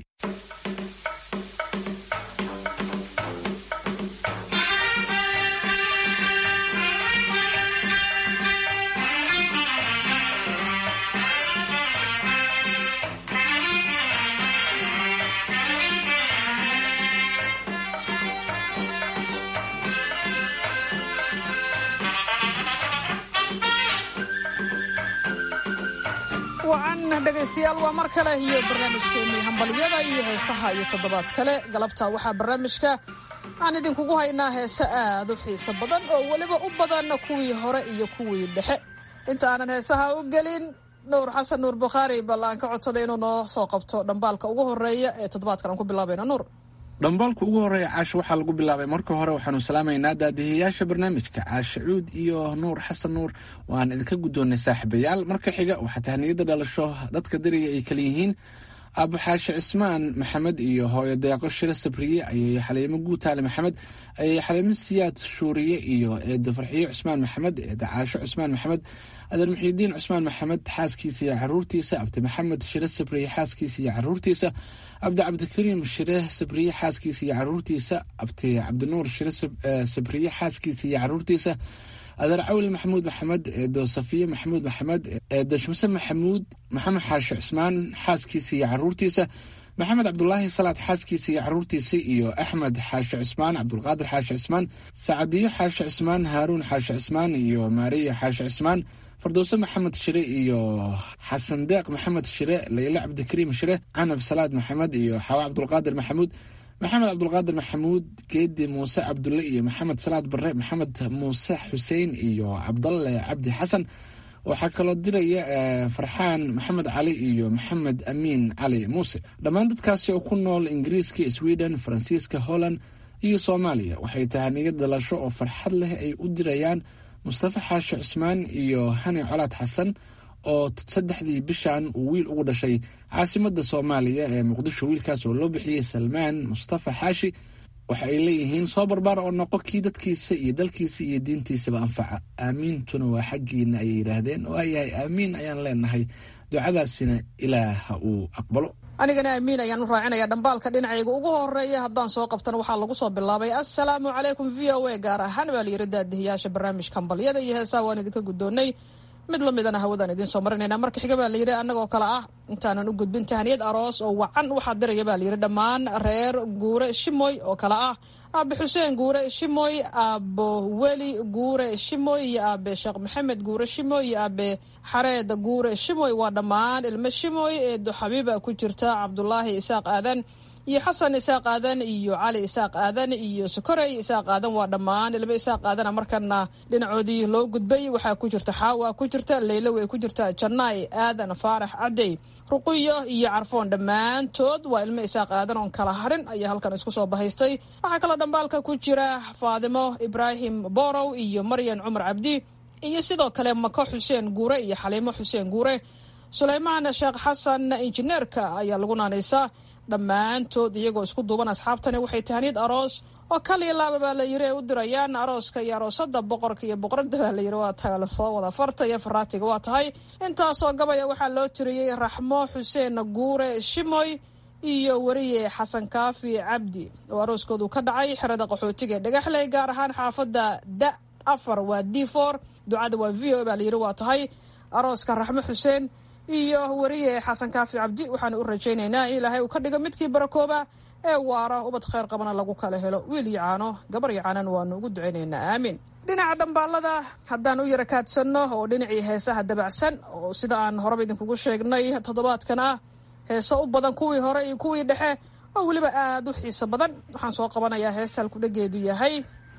wacan dhegaystayaal waa mar kale iyo barnaamijkeennii hambalyada iyo heesaha iyo toddobaad kale galabta waxaa barnaamijka aan idinkugu haynaa heese aad u xiiso badan oo weliba u badan kuwii hore iyo kuwii dhexe inta aanan heesaha u gelin nuur xasan nuur bukhaari bal aan ka codsaday inuu noo soo qabto dhambaalka ugu horeeya ee toddobaadkan aan ku bilaabayno nuur dhambaalka ugu horeeya caashe waxaa lagu bilaabay marka hore waxaanu salaamaynaa daadihiyayaasha barnaamijka caashe cuud iyo nuur xasan nuur waan idinka guddoonnay saaxiibayaal marka xiga waxaa tahniyada dhalasho dadka dariga ay kala yihiin aabo xaashe cismaan maxamed iyo hooyo deeqo shiro sabriye ayay xaliimo guutaale maxamed ayay xaliimo siyaad shuuriye iyo eedo farxiyo cusmaan maxamed eeda caasho cusmaan maxamed adeer muxiidiin cusmaan maxamed xaaskiisa iyo caruurtiisa abdi maxamed shire sabriye xaaskiisa iyo caruurtiisa abdi cabdikariim shire sabriye xaaskiisa iyo caruurtiisa abdi cabdinuur shire sabriye xaaskiisa iyo caruurtiisa adeer cawil maxamuud maxamed eedo safiye maxamuud maxamed eedo shamse maxamuud maxamed xaashe cusmaan xaaskiisa iyo caruurtiisa maxamed cabdulaahi salaad xaaskiisa iyo caruurtiisa iyo axmed xaashe cusmaan cabdulqaadir xaashe cusmaan sacadiyo xaashe cusmaan haaruun xaashe cusmaan iyo maariya xaashe cusmaan fardowse maxamed shire iyo xasan deeq maxamed shire layle cabdikariim shire canab salaad maxamed iyo xawa cabdulqaadir maxamuud maxamed cabdulqaadir maxamuud geedi muuse cabdulle iyo maxamed salaad bare maxamed muuse xuseen iyo cabdalle cabdi xasan waxaa kaloo diraya farxaan maxamed cali iyo maxamed amiin cali muuse dhammaan dadkaasi oo ku nool ingiriiska sweden faransiiska holland iyo soomaaliya waxay tahaniyo dalasho oo farxad leh ay u dirayaan mustafa xaashe cusmaan iyo hani colaad xasan oo saddexdii bishan uu wiil ugu dhashay caasimada soomaaliya ee muqdisho wiilkaas oo loo bixiyey salmaan mustafa xaashi waxa ay leeyihiin soo barbaar oo noqo kii dadkiisa iyo dalkiisa iyo diintiisaba anfaca aamiintuna waa xaggiina ayay yidhaahdeen oo ayahay aamiin ayaan leenahay ducadaasina ilaah ha uu aqbalo anigana aamiin ayaan u raacinaya dhambaalka dhinacayga ugu horeeya haddaan soo qabtana waxaa lagu soo bilaabay assalaamu calaykum v o a gaar ahaan baa layiri daadihiyaasha barnaamijka hambalyada iyo heesaha waan idinka guddoonnay mid lamidana hawadaan idiin soo marinayna marka xiga baa layidhi annagoo kale ah intaanan u gudbin tahaniyad aroos oo wacan waxaa diraya baa layidhi dhammaan reer guure shimoy oo kale ah aabe xuseen guure shimoy aabo weli guure shimoy iyo aabe sheekh maxamed guure shimoy iyo aabe xareed guure shimoy waa dhammaan ilmo shimoy eedo xabiiba ku jirta cabdulaahi isaaq aadan iyo xasan isaaq aadan iyo cali isaaq aadan iyo sokorey isaaq aadan waa dhammaan ilmo isaaq aadana markana dhinacoodii loo gudbay waxaa ku jirta xaawa ku jirta leylo way ku jirta janaay aadan faarax cadey ruqiyo iyo carfoon dhammaantood waa ilmo isaaq aadan oon kala harin ayaa halkan isku soo bahaystay waxaa kaloo dhambaalka ku jira faadimo ibraahim borow iyo maryan cumar cabdi iyo sidoo kale mako xuseen guure iyo xaliimo xuseen guure suleymaan sheekh xasan injineerka ayaa lagu naanaysaa dhammaantood iyagoo isku duuban asxaabtani waxay tahaniyad aroos oo kaliya laaba baa la yiri ay u dirayaan arooska iyo aroosada boqorka iyo boqorada baa la yiri waa tahay lasoo wada farta iyo faraatiga waa tahay intaasoo gabaya waxaa loo tiriyey raxmo xuseen guure shimoy iyo weriye xasan kaafi cabdi oo arooskoodu ka dhacay xerada qaxootiga ee dhagaxley gaar ahaan xaafadda da afar waa d for ducada waa v o baa la yiri waa tahay arooska raxmo xuseen iyo weriye xasan kaafi cabdi waxaanu u rajaynaynaa in ilaahay uu ka dhigo midkii barakooba ee waara ubad kheyr qabana lagu kala helo wiil yacaano gabar yacaanan waanu ugu ducaynaynaa aamiin dhinaca dhambaalada haddaan u yara kaadsanno oo dhinacii heesaha dabacsan oo sida aan horeba idinkugu sheegnay toddobaadkan ah heeso u badan kuwii hore iyo kuwii dhexe oo weliba aada u xiiso badan waxaan soo qabanayaa heesta halkudhageedu yahay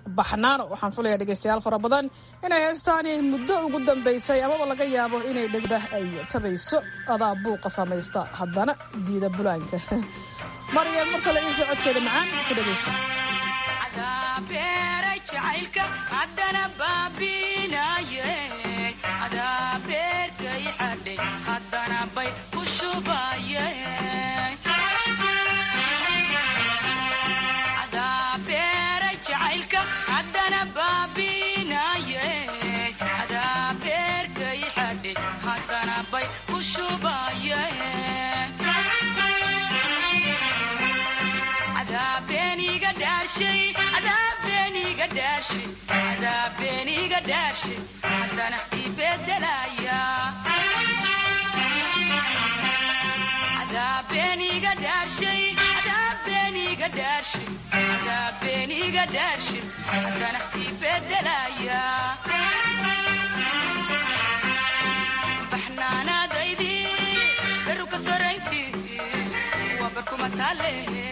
baxnaano waxaan filaya dhegeystayaal fara badan inay heestaani muddo ugu dambeysay amaba laga yaabo inay dhegda ay tabayso adaa buuqa samaysta haddana diida bulaanka maryam mursale ciise codkeeda macaan ku dhegeysta baxnaanaadaydi beruka soraynti waa barkumatale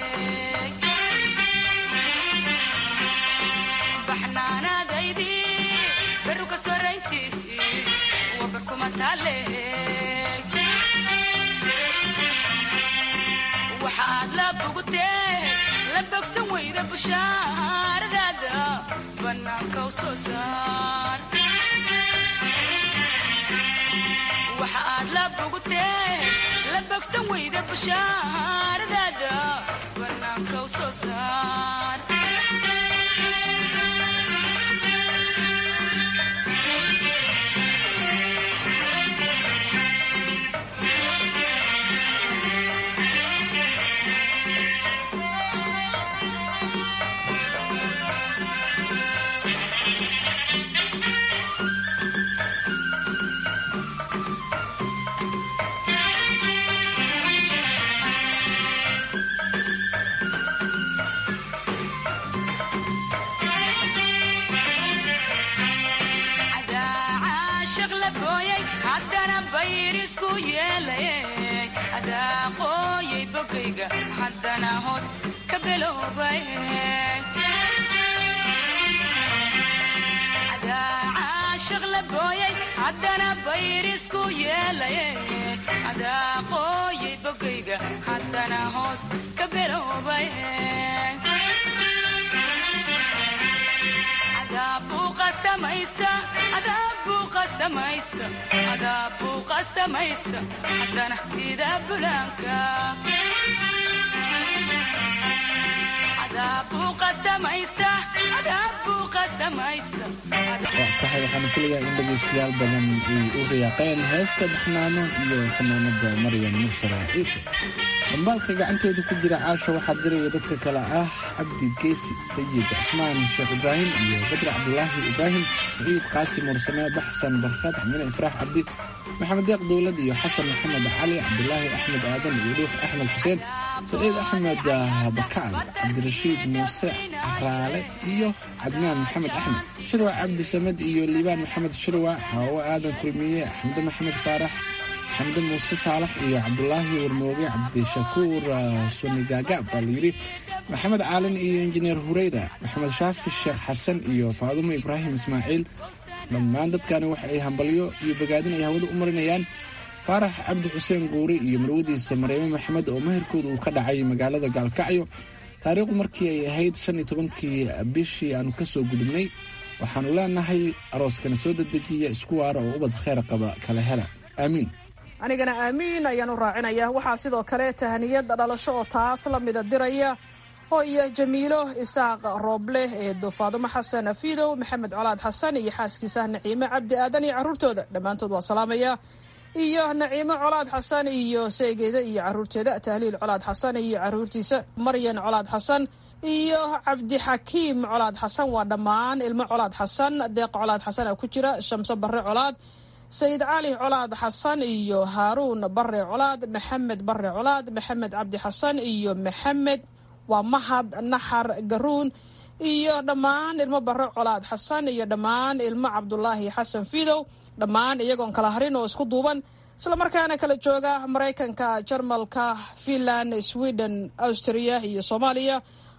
baxnaanaadaydi beruka soraynti waa barkumatale waxa aad la bogtee la bogsan weyda bushaaradaada bannaanka u soo saar waxa aad la bogtee la bogsan weyda bushaaradaada bannaanka u soo saar aqooyay bogayga haddana hoos ka biloobay caashaq la booyay haddana bayrisku yeelay adaaqooyay bogayga haddana hoos ka biloobay adaabuuqa samaysta adaabuuqa samaysta adaabuuqa samaysta haddana ida bulaanka adaabuuqa samaysta adaabuuqa samaysta tahay waxaana filayaa in dhegaystayaal badan ay u riyaaqeen heesta baxnaano iyo fanaanada maryam mursala ciise dambaalka gacanteeda ku jira caasha waxaa diraya dadka kale ah cabdi geesi sayid cusmaan sheekh ibraahim iyo badri cabdulaahi ibraahim ciid qaasim mursame baxsan barkad xamine ifraax cabdi maxamed deeq dowlad iyo xasan maxamed cali cabdulaahi axmed aadan iyo dhuux axmed xuseen saciid axmed bakaal cabdirashiid muuse raale iyo cadnaan maxamed axmed shirwac cabdi samed iyo liibaan maxamed shirwac xaawo aadan kulmiye xamde maxamed faarax xamde muuse saalax iyo cabdulaahi warmooge cabdishakuur sunigaaga baa layidhi maxamed caalin iyo injineer hureyra maxamed shaafi sheekh xasan iyo faadumo ibraahim ismaaciil dhammaan dadkani waxa ay hambalyo iyo bogaadin ay hawada u marinayaan faarax cabdi xuseen guuri iyo marwadiisa mareeme maxamed oo meherkooda uu ka dhacay magaalada gaalkacyo taariikhdu markii ay ahayd shan iyo tobankii bishii aanu ka soo gudubnay waxaanu leenahay arooskana soo dedejiya isku waara oo ubad kheyr qaba kala hela aamiin anigana aamiin ayaan u raacinaya waxaa sidoo kale tahaniyada dhalasho oo taas la mida diraya hooyo jamiilo isaaq rooble eedo faadumo xasan afiidow maxamed colaad xasan iyo xaaskiisa naciime cabdi aadan iyo caruurtooda dhammaantood waa salaamaya iyo naciimo colaad xasan iyo seegeeda iyo caruurteeda tahliil colaad xasan iyo caruurtiisa maryan colaad xasan iyo cabdixakiim colaad xasan waa dhammaan ilmo colaad xasan deeq colaad xasan a ku jira shamso barre colaad sayid cali colaad xasan iyo haaruun bare colaad maxamed bare colaad maxamed cabdi xasan iyo maxamed waa mahad naxar garuun iyo dhammaan ilmo bare colaad xasan iyo dhammaan ilmo cabdulaahi xasan fiidow dhammaan iyagoon kala harin oo isku duuban islamarkaana kala jooga maraykanka jarmalka finland sweden austria iyo soomaaliya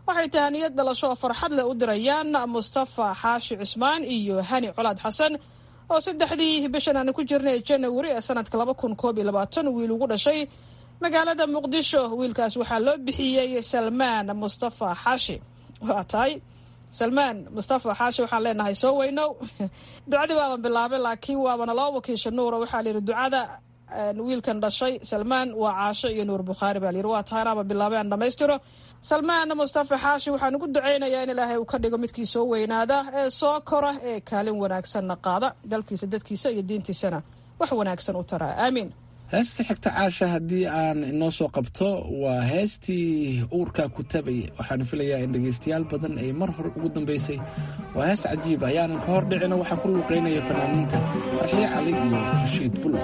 waxay tahaniyad dhalasho oo farxad leh u dirayaan mustafa xaashi cismaan iyo hani colaad xasan oo saddexdii bishan aan ku jirnay janawari ee sanadka laba kun koob iyo labaatan wiil ugu dhashay magaalada muqdisho wiilkaas waxaa loo bixiyey salmaan mustafa xaashi waa tahay salmaan mustafa xaashi waxaan leenahay soo weynow ducadii waaban bilaabay laakiin waabana loo wakiisha nuura waxaa layidhi ducada wiilkan dhashay salmaan waa caasho iyo nuur bukhaari baa layidhi waa tahay anaaba bilaabay aan dhammaystiro salmaan mustafa xaashi waxaan ugu ducaynayaa in ilaahay uu ka dhigo midkii soo weynaada ee soo kora ee kaalin wanaagsanna qaada dalkiisa dadkiisa iyo diintiisana wax wanaagsan u taraa aamiin heesta xigta caasha haddii aan inoo soo qabto waa heestii uurka ku tabaya waxaan filayaa in dhegaystayaal badan ay mar hore ugu dambaysay waa hees cajiib ayaanan ka hor dhicino waxaa ku luuqaynaya fanaaniinta farxiye cali iyo rashiid bulo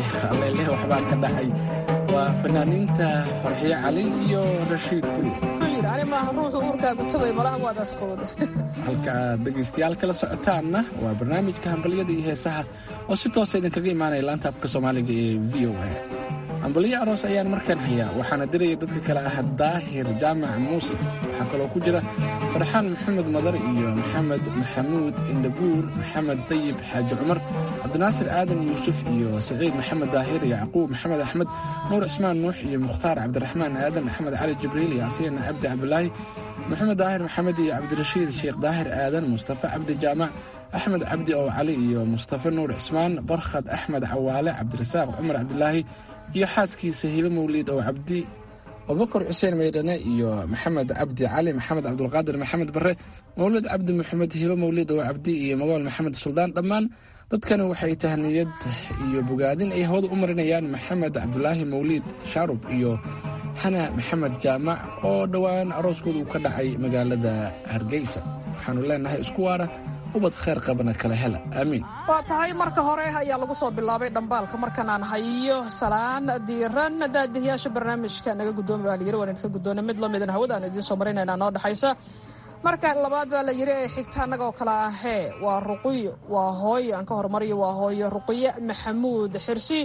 waa fanaaniinta farxiye cali iyo rashiid bulu yidhi ani maaha ruuxu uurkaagu tabay malaha waad asqowda halka aad dhegaystayaal kala socotaanna waa barnaamijka hambalyada iyo heesaha oo si toosa idinkaga imaanaya laanta afka soomaaliga ee v o a hambalyo aroos ayaan markaan hayaa waxaana diraya dadka kale ah daahir jaamac muuse waxaa kaloo ku jira farxaan maxamed madar iyo maxamed maxamuud indhabuur maxamed dayib xaaji cumar cabdinaasir aadan yuusuf iyo saciid maxamed daahir yacquub maxamed axmed nuur cismaan nuux iyo mukhtaar cabdiraxmaan aadan axmed cali jibriil yaasiin cabdi cabdulaahi maxamed daahir maxamed iyo cabdirashiid sheekh daahir aadan mustafa cabdi jaamac axmed cabdi ow cali iyo mustafa nuur cismaan barkhad axmed cawaale cabdirasaaq cumar cabdulaahi iyo xaaskiisa hibe mawliid oo cabdi abubakar xuseen maydhane iyo maxamed cabdi cali maxamed cabdulqaadir maxamed bare mawlid cabdi maxamed hibe mawliid oo cabdi iyo magool maxamed suldaan dhammaan dadkani waxay tahniyad iyo bogaadin ay hawada u marinayaan maxamed cabdulaahi mawliid shaarub iyo xana maxamed jaamac oo dhowaan arooskooda uu ka dhacay magaalada hargeysa waxaanu leenahay isku waara ubad khayr qabana kala hela aamiin waa tahay marka hore ayaa lagu soo bilaabay dhambaalka markanaan hayo salaan diiran daadihiyaasha barnaamijka naga gudoomi baa layiri waan idinka gudoona mid lamidan hawadaanu idiin soo marinayna noo dhexaysa marka labaad baa la yiri ee xigta annagoo kale ahee waa ruqiyo waa hooyo aan ka hormariyo waa hooyo ruqiye maxamuud xirsi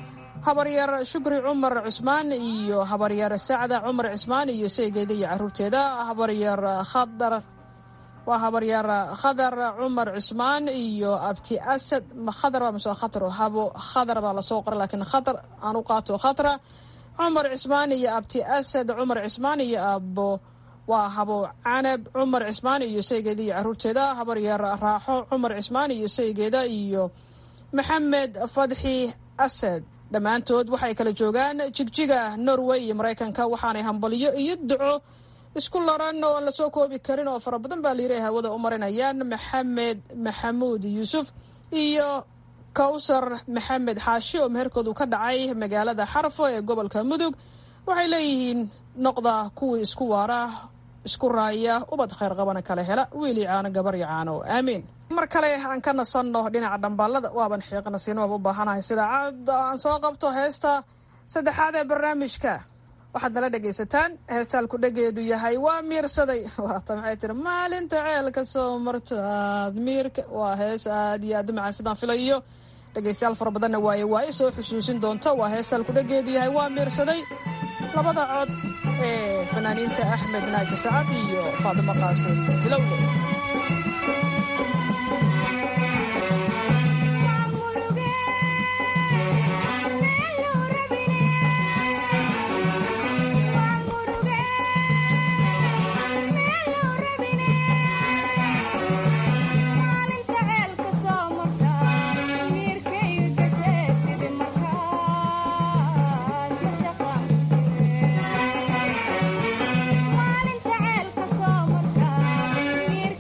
habaryar shukri cumar cusmaan iyo habaryar sacda cumar cismaan iyo seegeeda iyo caruurteeda habaryar khadar waa habaryar khadar cumar cusmaan iyo abti asad khadar baa mase khatar habo khadar baa lasoo qoray laakiin khatar aan u qaato khatra cumar cismaan iyo abti asad cumar cismaan iyo abo waa habo canab cumar cismaan iyo saygeeda iyo caruurteeda habaryar raaxo cumar cismaan iyo saygeeda iyo maxamed fadxi asad dhammaantood waxay kala joogaan jigjiga norway iyo maraykanka waxaanay hambalyo iyo duco isku laran oo aan lasoo koobi karin oo fara badan baa layiri hawada u marinayaan maxamed maxamuud yuusuf iyo kawsar maxamed xaashi oo meherkoodu ka dhacay magaalada xarfo ee gobolka mudug waxay leeyihiin noqda kuwii isku waara isku raaya ubad khayr qabana kala hela wiili caano gabaryo caano aamiin mar kale aan ka nasanno dhinaca dhambaalada waaban xiiqna siinababa u baahanahay sida cad aan soo qabto heesta saddexaad ee barnaamijka waxaad nala dhegaysataan heestaalku dhegeedu yahay waa miirsaday waata maxay tiri maalinta ceelka soo martaad miirka waa hees aad iyo aad u macaan sidaan filayo dhegaystayaal fara badanna waaye waaye soo xusuusin doonta waa heestaalku dhegeedu yahay waa miirsaday labada cod ee fanaaniinta axmed naaji sacad iyo faadimo qaasim hilowle Maalinta ceelka soo martaa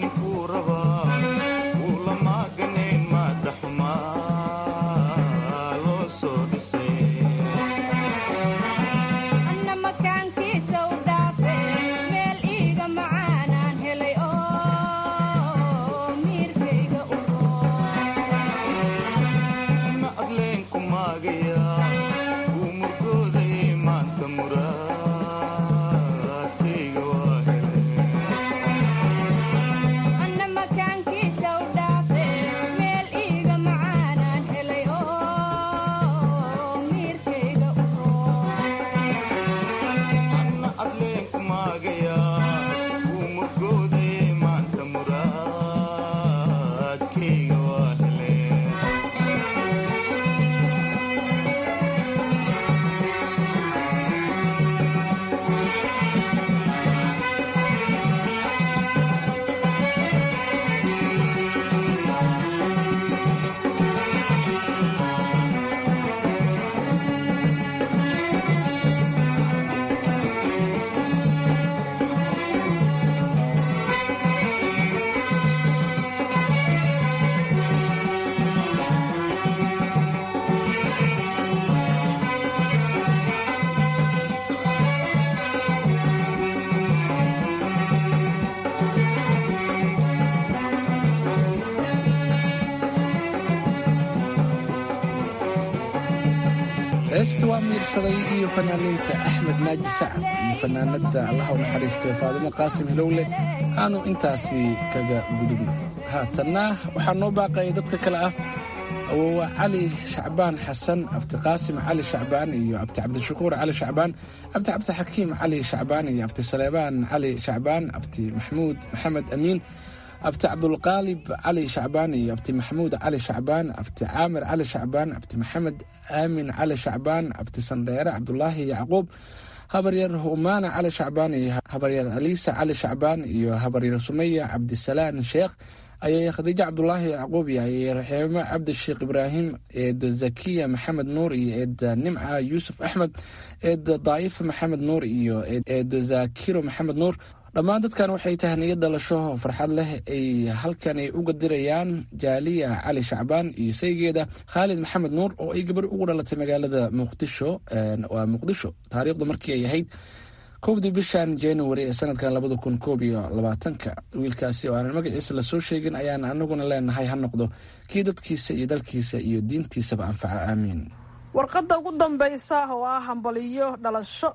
heesta waa miirsaday iyo fanaaniinta axmed naaji sacad iyo fanaanada allaha u naxariistay faadumo qaasim hilowle aanu intaasi kaga gudubno haatanna waxaa noo baaqaya dadka kale ah awowa cali shacbaan xasan abdiqaasim cali shacbaan iyo abdi cabdishakuur cali shacbaan abdi cabdixakiim cali shacbaan iyo abdi saleebaan cali shacbaan abdi maxmuud maxamed amiin abti cabdulqaalib cali shacbaan iyo abti maxamuud cali shacbaan abti caamir cali shacbaan abti maxamed aamin cali shacbaan abti sandheere cabdulaahi yacquub habaryar humaana cali shacbaan iyo habaryar aliisa cali shacbaan iyo habaryar sumaya cabdisalaan sheekh ayay khadiijo cabdulaahi yacquub iyo ayay raxiimo cabdisheekh ibraahim eeda zakiya maxamed nuur iyo eeda nimca yuusuf axmed eeda daa'ifa maxamed nuur iyo eeda zaakiro maxamed nuur dhammaan dadkan waxay tahniyo dhalasho farxad leh ay halkani uga dirayaan jaaliya cali shacbaan iyo saygeeda khaalid maxamed nuur oo ay gabar ugu dhalatay magaalada muqdisho waa muqdisho taariikhdu markii ay ahayd kowdii bishan january ee sanadkan labada kun koob iyo labaatanka wiilkaasi oo aanan magaciisa lasoo sheegin ayaan anaguna leenahay ha noqdo kii dadkiisa iyo dalkiisa iyo diintiisaba anfaca aamiin warqadda ugu dambaysa oo ah hambaliyo dhalasho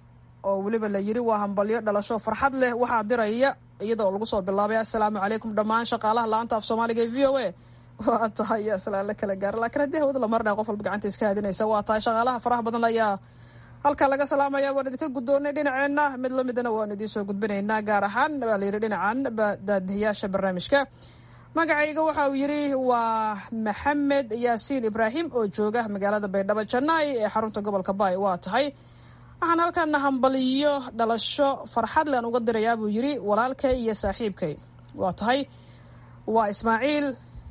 oo weliba la yiri waa hambalyo dhalasho farxad leh waxaa diraya iyadoo lagu soo bilaabay assalaamu calaykum dhammaan shaqaalaha laanta af soomaaliga ee v o a waa tahay aslaan la kala gaara laakiin haddii hawada la marnaya qof walba gacanta iska hadinaysa waa tahay shaqaalaha faraha badan ayaa halkaa laga salaamaya waan idinka guddoonnay dhinaceenna mid lamidana waan idiin soo gudbinaynaa gaar ahaan baa layidhi dhinacan daadihiyaasha barnaamijka magacayga waxa uu yidhi waa maxamed yaasiin ibraahim oo jooga magaalada baydhabo jannaay ee xarunta gobolka baay waa tahay waxaan halkana hambaliyo dhalasho farxad lean uga dirayaa buu yidhi walaalkay iyo saaxiibkay waa tahay waa ismaaciil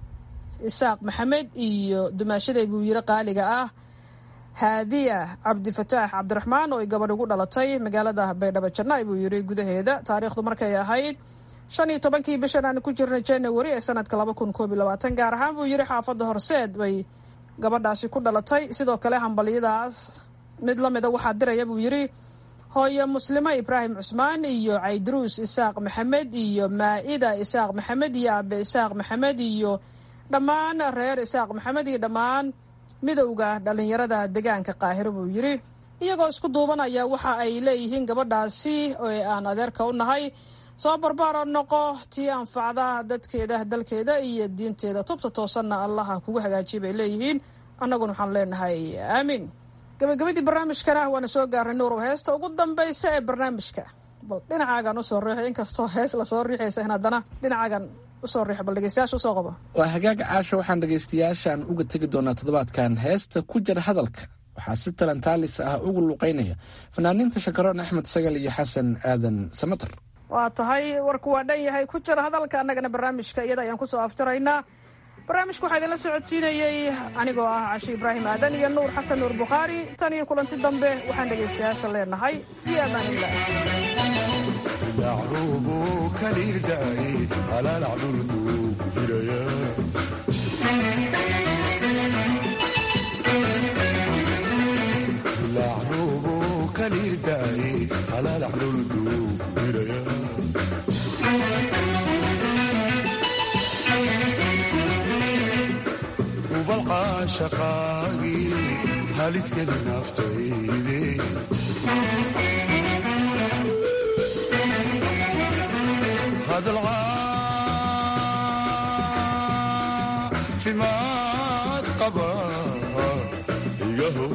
isaaq maxamed iyo dumaashaday buu yidhi qaaliga ah haadiya cabdifataax cabdiraxmaan oo ay gabadh ugu dhalatay magaalada baydhabo jannaay buu yidhi gudaheeda taariikhdu markay ahayd shan iyo tobankii bishan aan ku jirnay january ee sanadka laba kun koob iyo labaatan gaar ahaan buu yidhi xaafadda horseed bay gabadhaasi ku dhalatay sidoo kale hambalyadaas mid la mida waxaa diraya buu yidhi hooyo muslimo ibraahim cusmaan iyo caydaruus isaaq maxamed iyo maa-ida isaaq maxamed iyo abe isaaq maxamed iyo dhammaan reer isaaq maxamed iyo dhammaan midowda dhallinyarada deegaanka qaahiro buu yidhi iyagoo isku duubanaya waxa ay leeyihiin gabadhaasi oo aan adeerka u nahay soo barbaaro noqo tii anfacda dadkeeda dalkeeda iyo diinteeda tubta toosanna allaha kugu hagaajiya bay leeyihiin annaguna waxaan leenahay aamiin gabagabadii barnaamijkana waana soo gaarnay nuurow heesta ugu dambaysa ee barnaamijka bal dhinacaagan usoo riixay inkastoo hees lasoo riixaysa in haddana dhinacaagan usoo riix bal dhegeystayaasha usoo qabo waa hagaaga caasha waxaan dhegaystayaashaan uga tegi doonaa toddobaadkan heesta ku jira hadalka waxaa si talentaalis ah ugu luuqeynaya fanaaniinta shakaroon axmed sagal iyo xasan aadan samatar waa tahay warku waa dhan yahay ku jira hadalka annagana barnaamijka iyada ayaan kusoo aftiraynaa barnaamijka waxaa idinla socodsiinayey anigoo ah cashi ibraahim aadan iyo nuur xasan nuur bukhaari tan iyo kulanti dambe waxaan dhegaystayaasha leenahay fii amaan illah lalacruubu kaliirda'ay halalacdulku hiraya lacruubu kaliirda'ay halalacdulku hiraya ubalcaashaqaagii haliskeli naftayde caafimaad qaba igaho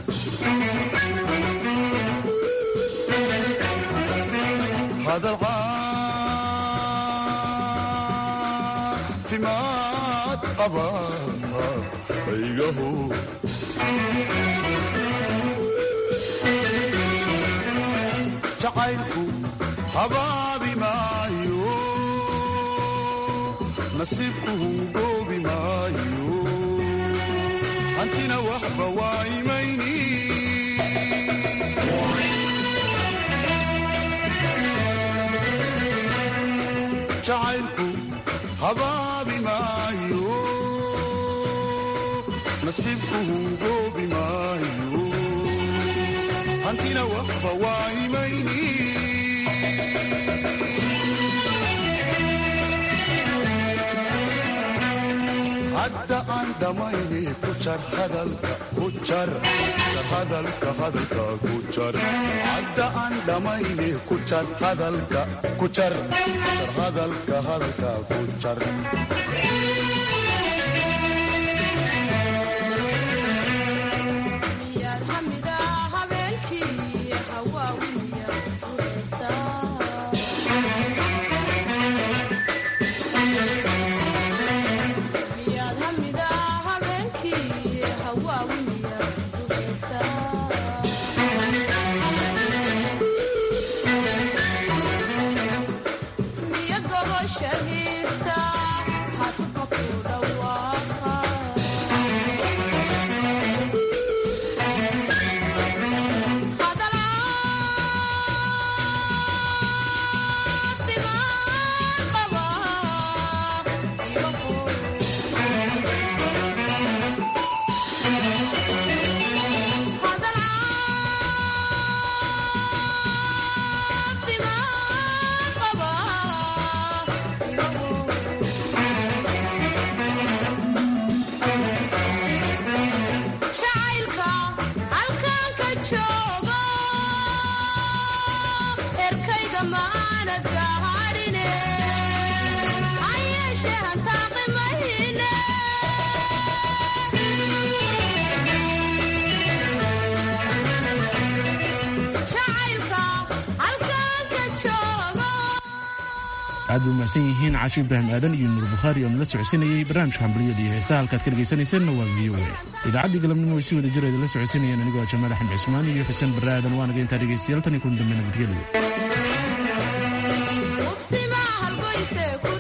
hadal caafimaad qaba igaho jacaylku habaabi maayo nasiibku hungoobi maayo hantina waxba waa imayni jacaylku habaabi maayo nasiibku hungoobi maayo hantina waxba waa imayni hadda aan dhammayni ku jar hadalka ku jar jar hadalka hadalka ku jar hadda aan dhammayni ku jar hadalka ku jar jar hadalka hadalka ku jar aad bay umahsan yihiin caashi ibraahim aadan iyo nuur bukhaari oo nala socodsiinayay barnaamijka hambaliyada iyo heesaha halkaad ka dhegaysanayseena waa v o a idaacaddii galabnimo way si wada jir idinla socodsiinayeen anigoo jamaal axmed cismaan iyo xuseen barre aadan waanaga intaa dhegaystayaal tan iyo kun dambe nabadgelyo